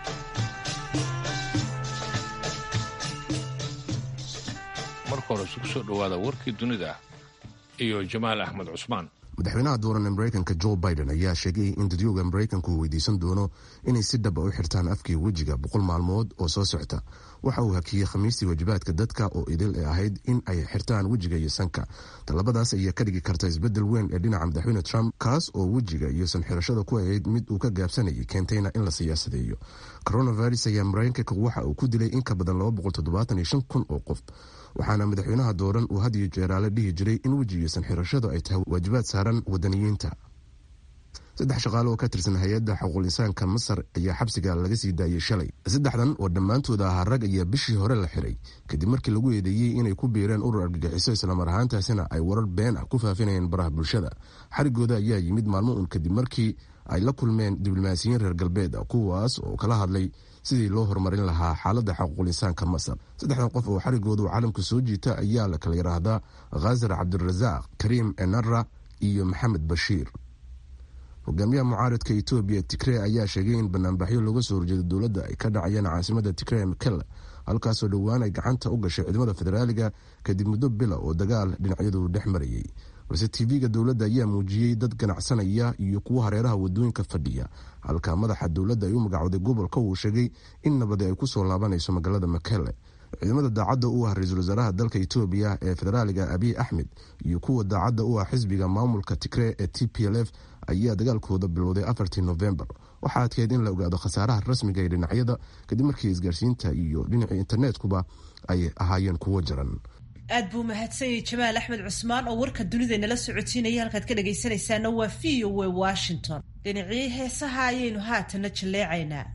marka hore isugu soo dhowaada warkii dunida iyo jamaal axmed cusmaan madaxweynaha dooran ee maraykanka jo biden ayaa sheegay in dadyooga maraykanku uu weydiisan doono inay si dhaba u xirtaan afkii wejiga boqol maalmood oo soo socota waxa uu hakiyey khamiistii waajibaadka dadka oo idil ee ahayd in ay xirtaan wejiga iyo sanka talabadaas ayaa ka dhigi karta isbedel weyn ee dhinaca madaxweyne trump kaas oo wejiga iyo sanxirashada ku ahayd mid uu ka gaabsanayay keentayna in la siyaasadeeyo coronavirus ayaa maraykanka waxa uu ku dilay in ka badan kun oo qof waxaana madaxweynaha dooran uu had iyo jeeraale dhihi jiray in weji iyo sanxirashadu ay tahay waajibaad saaran wadaniyiinta saddex shaqaale oo ka tirsan hay-adda xuquuq insaanka masar ayaa xabsiga laga sii daayey shalay saddexdan oo dhammaantooda ahaa rag ayaa bishii hore la xiray kadib markii lagu eedeeyey inay ku biireen urur argagixiso islamar ahaantaasina ay warar been ah ku faafinayeen baraha bulshada xarigooda ayaa yimid maalmo un kadib markii ay la kulmeen diblomaasiyiin reer galbeed ah kuwaas oo kala hadlay sidii loo horumarin lahaa xaaladda xaquuqul insaanka masar saddexdan qof oo xarigooda uu caalamka soo jiita ayaa la kala yidhaahdaa khasar cabdirasaaq kariim enara iyo maxamed bashiir hogaamiyaha mucaaradka etoobiya tigrey ayaa sheegay in banaanbaxyo looga soo horjeedo dowladda ay ka dhacayeen caasimada tigrey mekele halkaasoo dhowaan ay gacanta u gashay ciidamada federaaliga kadib muddo bila oo dagaal dhinacyadu dhex marayay balse tv-ga dowladda ayaa muujiyey dad ganacsanaya iyo kuwo hareeraha wadooyinka fadhiya halka madaxa dowladda ay u magacooday gobolka uu sheegay in nabadi ay kusoo laabanayso magaalada makele ciidamada daacadda u ah ra-iisul wasaaraha dalka etoobiya ee federaaliga abiy axmed iyo kuwa daacadda u ah xisbiga maamulka tigree ee t p l f ayaa dagaalkooda bilowday afartii novembar waxaa adkeyd in la ogaado khasaaraha rasmiga ee dhinacyada kadib markii isgaarsiinta iyo dhinacii internetkuba ay ahaayeen kuwo jaran aad buu mahadsanyay jamaal axmed cusmaan oo warka dunida nala socotiinaya halkaad ka dhagaysanaysaana waa v o w washington dhinacii heesaha ayaynu haatana jalleecaynaa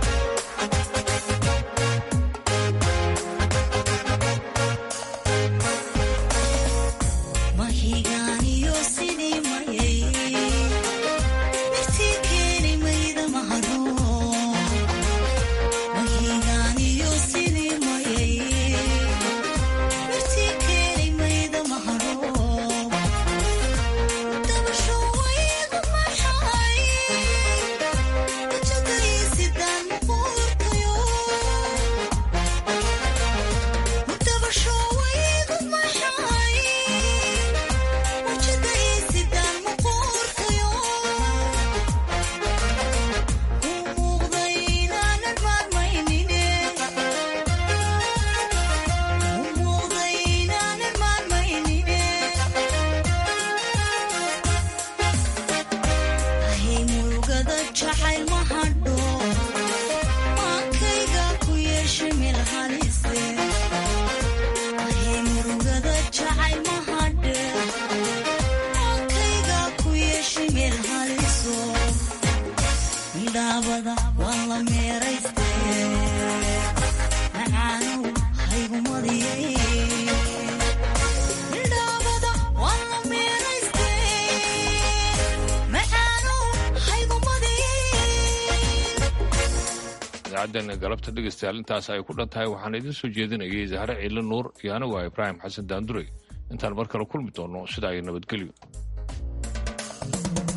idaacaddeena galabta dhegaystayaal intaas ay ku dhan tahay waxaan idiin soo jeedinayay zahre ciile nuur iyo anigu ah ibraahim xasan daanduray intaan mar kale kulmi doonno sidaa iyo nabadgelyo